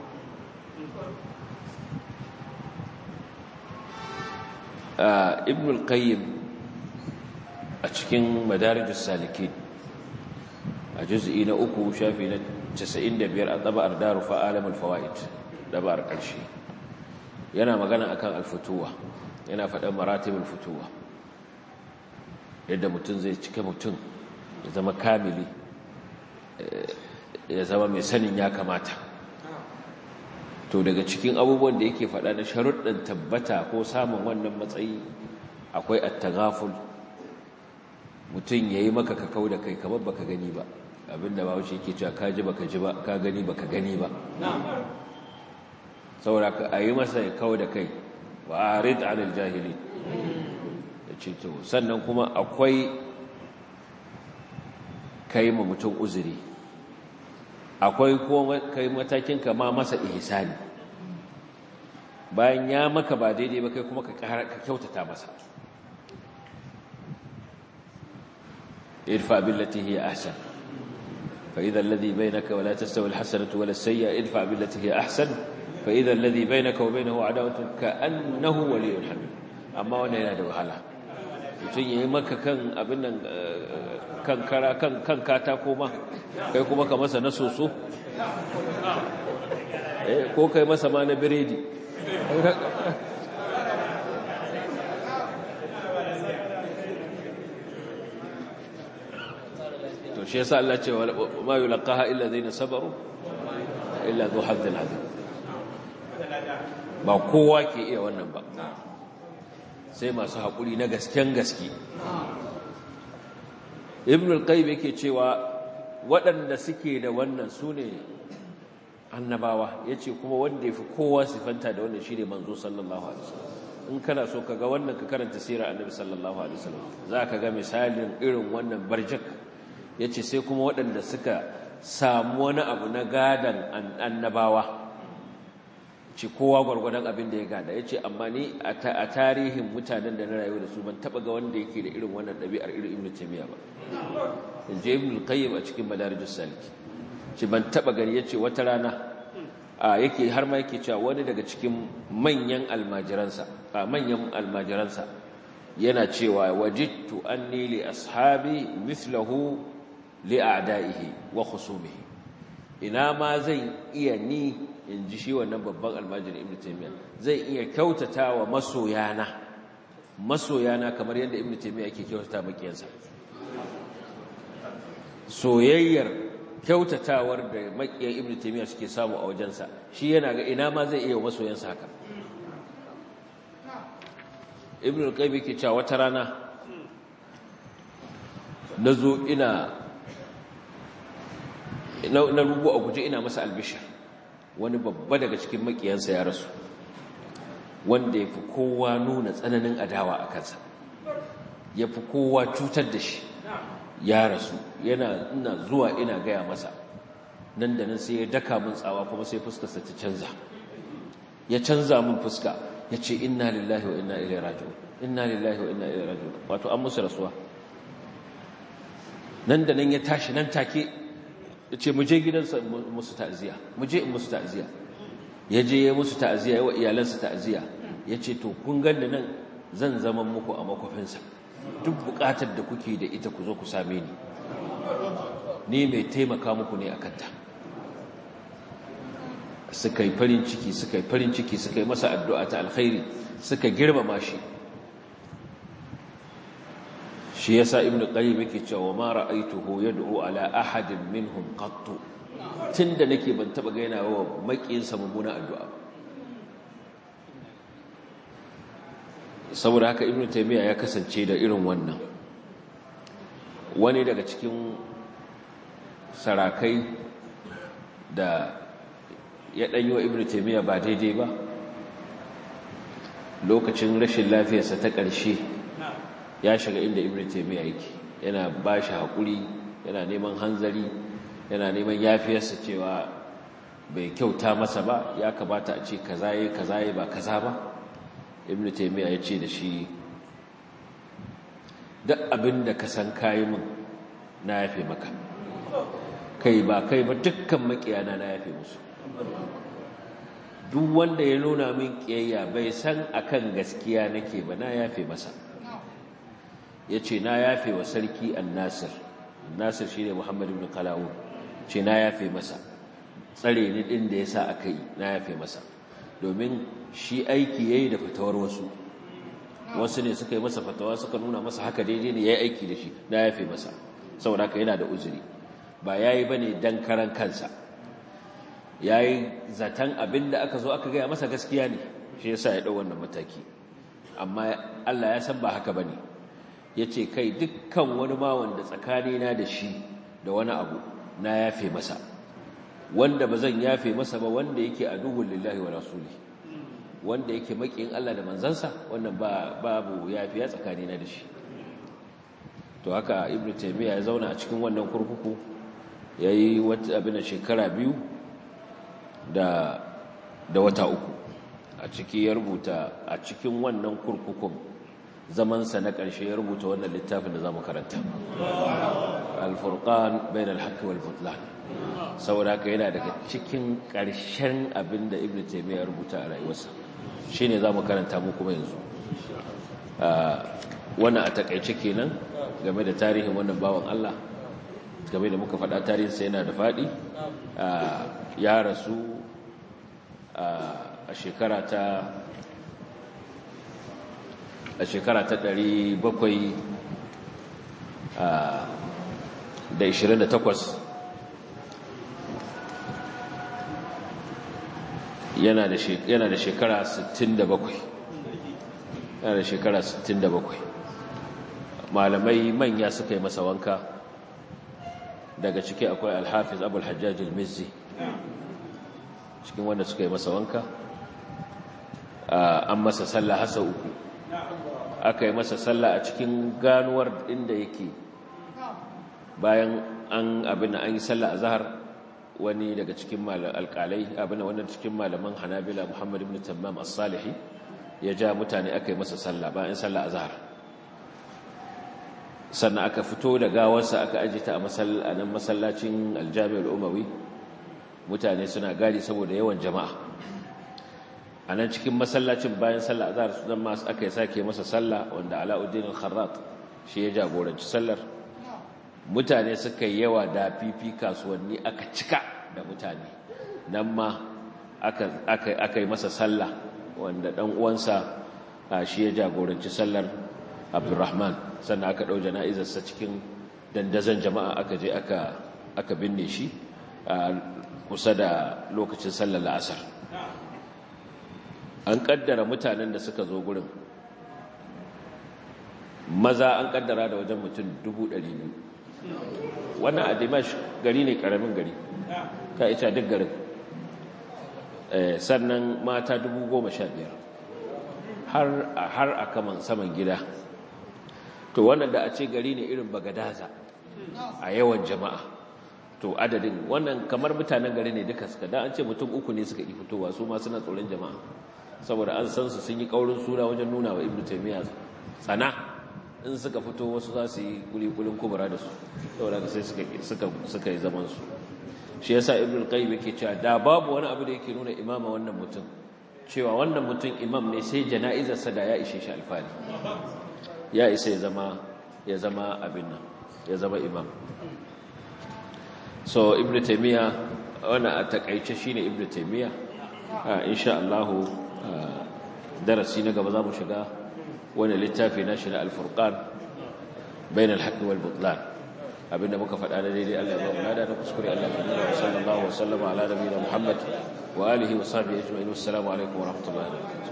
ibn al-qayyim a cikin madarijus salikin a juz'i na uku shafi na 95 a tsabar daru fa'alamul fawaid dabar ƙarshe yana magana akan alfutuwa yana faɗan maratibul futuwa yadda mutum zai cika mutum ya zama kamili ya zama mai sanin ya kamata to daga cikin abubuwan da yake faɗa na sharuɗin tabbata ko samun wannan matsayi akwai attagaful mutum ya yi maka kakau da kai kamar baka gani ba abinda ba wuce yake cewa ka ji baka ji ba ka gani baka gani ba saboda ka ayi masa ya kawo da kai wa arid anil jahili ya ce to sannan kuma akwai kai ma mutum uzuri akwai kuma kai matakin ka ma masa ihsani bayan ya maka ba daidai ba kai kuma ka kyautata masa irfa billati hiya ahsan فإذا الذي بينك ولا تستوي الحسنة ولا السيئة ادفع بالتي هي أحسن فإذا الذي بينك وبينه عداوة كأنه ولي حميم أما وانا yana da wahala mutum yayi maka kan abin nan kan kara kan kan katako ma kai kuma ka masa na soso eh ko kai masa ma na biredi to shi yasa Allah ce ma yulqaha illa zina sabaru illa zu hazzin azim ba kowa ke iya wannan ba sai masu haƙuri na gasken gaske ibn al-qayyim yake cewa waɗanda suke da wannan sune annabawa yace kuma wanda yafi kowa sifanta da wannan shine manzo sallallahu alaihi wasallam in kana so kaga wannan ka karanta sirar annabi sallallahu alaihi wasallam zaka ga misalin irin wannan barjak ya ce sai kuma waɗanda suka samu wani abu na gadon annabawa ce kowa gwargwadon abin da ya gada ya ce amma ni a tarihin mutanen da na rayu da su ban taɓa ga wanda yake da irin wannan ɗabi'ar irin ibn taimiyya ba in je ibn qayyim a cikin madarijus saliki ce ban taɓa gani ya ce wata rana a yake har ma yake cewa wani daga cikin manyan almajiransa a manyan almajiransa yana cewa wajidtu anni li ashabi mithlahu li a'da'ihi wa khusumihi ina ma zan iya ni in ji shi wannan babban almajiri ibnu taymiya zai iya kyautata wa masoyana masoyana kamar yadda ibnu taymiya yake kyautata makiyansa soyayyar kyautatawar da makiyan ibnu taymiya suke samu a wajensa shi yana ga ina ma zai iya masoyansa haka ibn al-qayyim yake cewa wata rana nazo ina na rubu a guje ina masa albishir wani babba daga cikin makiyansa ya rasu wanda yafi kowa nuna tsananin adawa a kansa yafi kowa cutar da shi ya rasu yana ina zuwa ina gaya masa nan da nan sai ya daka min tsawa kuma sai fuskarsa ta canza ya canza min fuska ya ce inna lillahi wa inna ilai raji'un inna lillahi wa inna ilai raji'un wato an musu rasuwa nan da nan ya tashi nan take ya ce muje gidansa musu ta'aziyya muje in musu ta'aziyya ya je ya musu ta'aziyya ya wa iyalansa ta'aziyya ya ce to kun ganni nan zan zama muku a makwafinsa duk bukatar da kuke da ita ku zo ku same ni ni mai taimaka muku ne a kanta suka yi farin ciki suka yi farin ciki suka yi masa addu'a ta alkhairi suka girmama shi shi yasa ibnu qayyim yake cewa ma ra'aytuhu yad'u ala ahadin minhum qattu tunda nake ban taba ga yana wa makiyinsa mummuna addu'a ba saboda haka ibnu taymiya ya kasance da irin wannan wani daga cikin sarakai da ya ɗanyi wa ibn taimiyya ba daidai ba lokacin rashin lafiyarsa ta ƙarshe ya shiga inda ibn taimiyya yake yana ba shi haƙuri yana neman hanzari yana neman yafiyarsa cewa bai kyauta masa ba ya kamata a ce kaza yi kaza yi ba kaza ba ibn taimiyya ya ce da shi duk abin da ka san kayi min na yafe maka kai ba kai ba dukkan makiyana na yafe musu duk wanda ya nuna min kiyayya bai san akan gaskiya nake ba na yafe masa ya ce na yafe wa sarki annasir nasir shi ne muhammadu bin kalawun ce na yafe masa tsare ni ɗin da ya sa aka yi na yafe masa domin shi aiki ya yi da fatawar wasu wasu ne suka yi masa fatawa suka nuna masa haka daidai ne ya yi aiki da shi na yafe masa saboda haka yana da uzuri ba ya yi ba ne don karan kansa ya yi zaton abin da aka zo aka gaya masa gaskiya ne shi yasa ya ɗau wannan mataki amma Allah ya san ba haka ba ne ya ce kai dukkan wani ma wanda tsakanina da shi da wani abu na yafe masa wanda ba zan yafe masa ba wanda yake a duhun lillahi wa rasuli wanda yake maƙin Allah da manzansa wannan babu yafiya tsakanina da shi to haka ibnu taymiya ya zauna a cikin wannan kurkuku yayi wata abin shekara biyu da da wata uku a ciki ya rubuta a cikin wannan kurkukun zamansa na ƙarshe ya rubuta wannan littafin da zamu karanta al-furqan bain al-haqq wal butlan saboda haka yana daga cikin ƙarshen abin da ibnu taymiya ya rubuta a rayuwarsa shine zamu karanta mu kuma yanzu wannan a takaice kenan game da tarihin wannan bawan Allah game da muka faɗa tarihinsa yana da faɗi ya rasu a shekara ta a shekara ta ɗari bakwai da ishirin da takwas yana da shekara sittin da bakwai yana da shekara sittin da bakwai malamai manya suka yi masa wanka daga ciki akwai alhafiz abul hajjaj al-mizzi cikin wanda suka yi masa wanka an masa sallah hasa uku aka yi masa sallah a cikin ganuwar inda yake bayan an abin an yi sallah a zahar wani daga cikin alkalai abin wannan cikin malaman hanabila muhammad ibn tammam as-salihi ya ja mutane aka yi masa sallah bayan sallah a zahar sannan aka fito da gawarsa aka aji ta a nan masallacin aljami'ar umawi mutane suna gadi saboda yawan jama'a a nan cikin masallacin bayan sallah azhar su zama aka yi sake masa sallah wanda alauddin al-kharrat shi ya jagoranci sallar mutane suka yi yawa da fifi kasuwanni aka cika da mutane nan ma aka yi masa sallah wanda dan uwansa shi ya jagoranci sallar abdurrahman sannan aka ɗau jana'izarsa cikin dandazon jama'a aka je aka binne shi kusa da lokacin sallar la'asar an kaddara mutanen da suka zo gurin maza an kaddara da wajen mutum 200,000 wannan a dimash gari ne karamin gari ka ita duk garin sannan mata 15,000 har a kaman saman gida to wannan da a ce gari ne irin bagadaza a yawan jama'a to adadin wannan kamar mutanen gari ne duka suka da an ce mutum uku ne suka yi fitowa su ma suna tsoron jama'a saboda an san su sun yi kaurin suna wajen nuna wa ibnu taymiya tsana in suka fito wasu za su yi kulikulin kubura da su saboda sai suka suka suka yi zaman su shi yasa ibnu qayyim yake cewa da babu wani abu da yake nuna imama wannan mutum cewa wannan mutum imam ne sai jana'izar sa da ya ishe shi alfani ya isa ya zama ya zama abin nan ya zama imam so ibnu taymiya wannan a takaice shine ibnu taymiya insha Allah darasi na gaba zamu shiga wani littafi na shi na al-furqan bain al-haqq wal butlan abinda muka faɗa da daidai Allah ya ba mu lada da kuskure Allah ya nuna sallallahu alaihi wa sallama ala nabiyina Muhammad wa alihi wa sahbihi ajma'in assalamu alaikum wa rahmatullahi wa barakatuh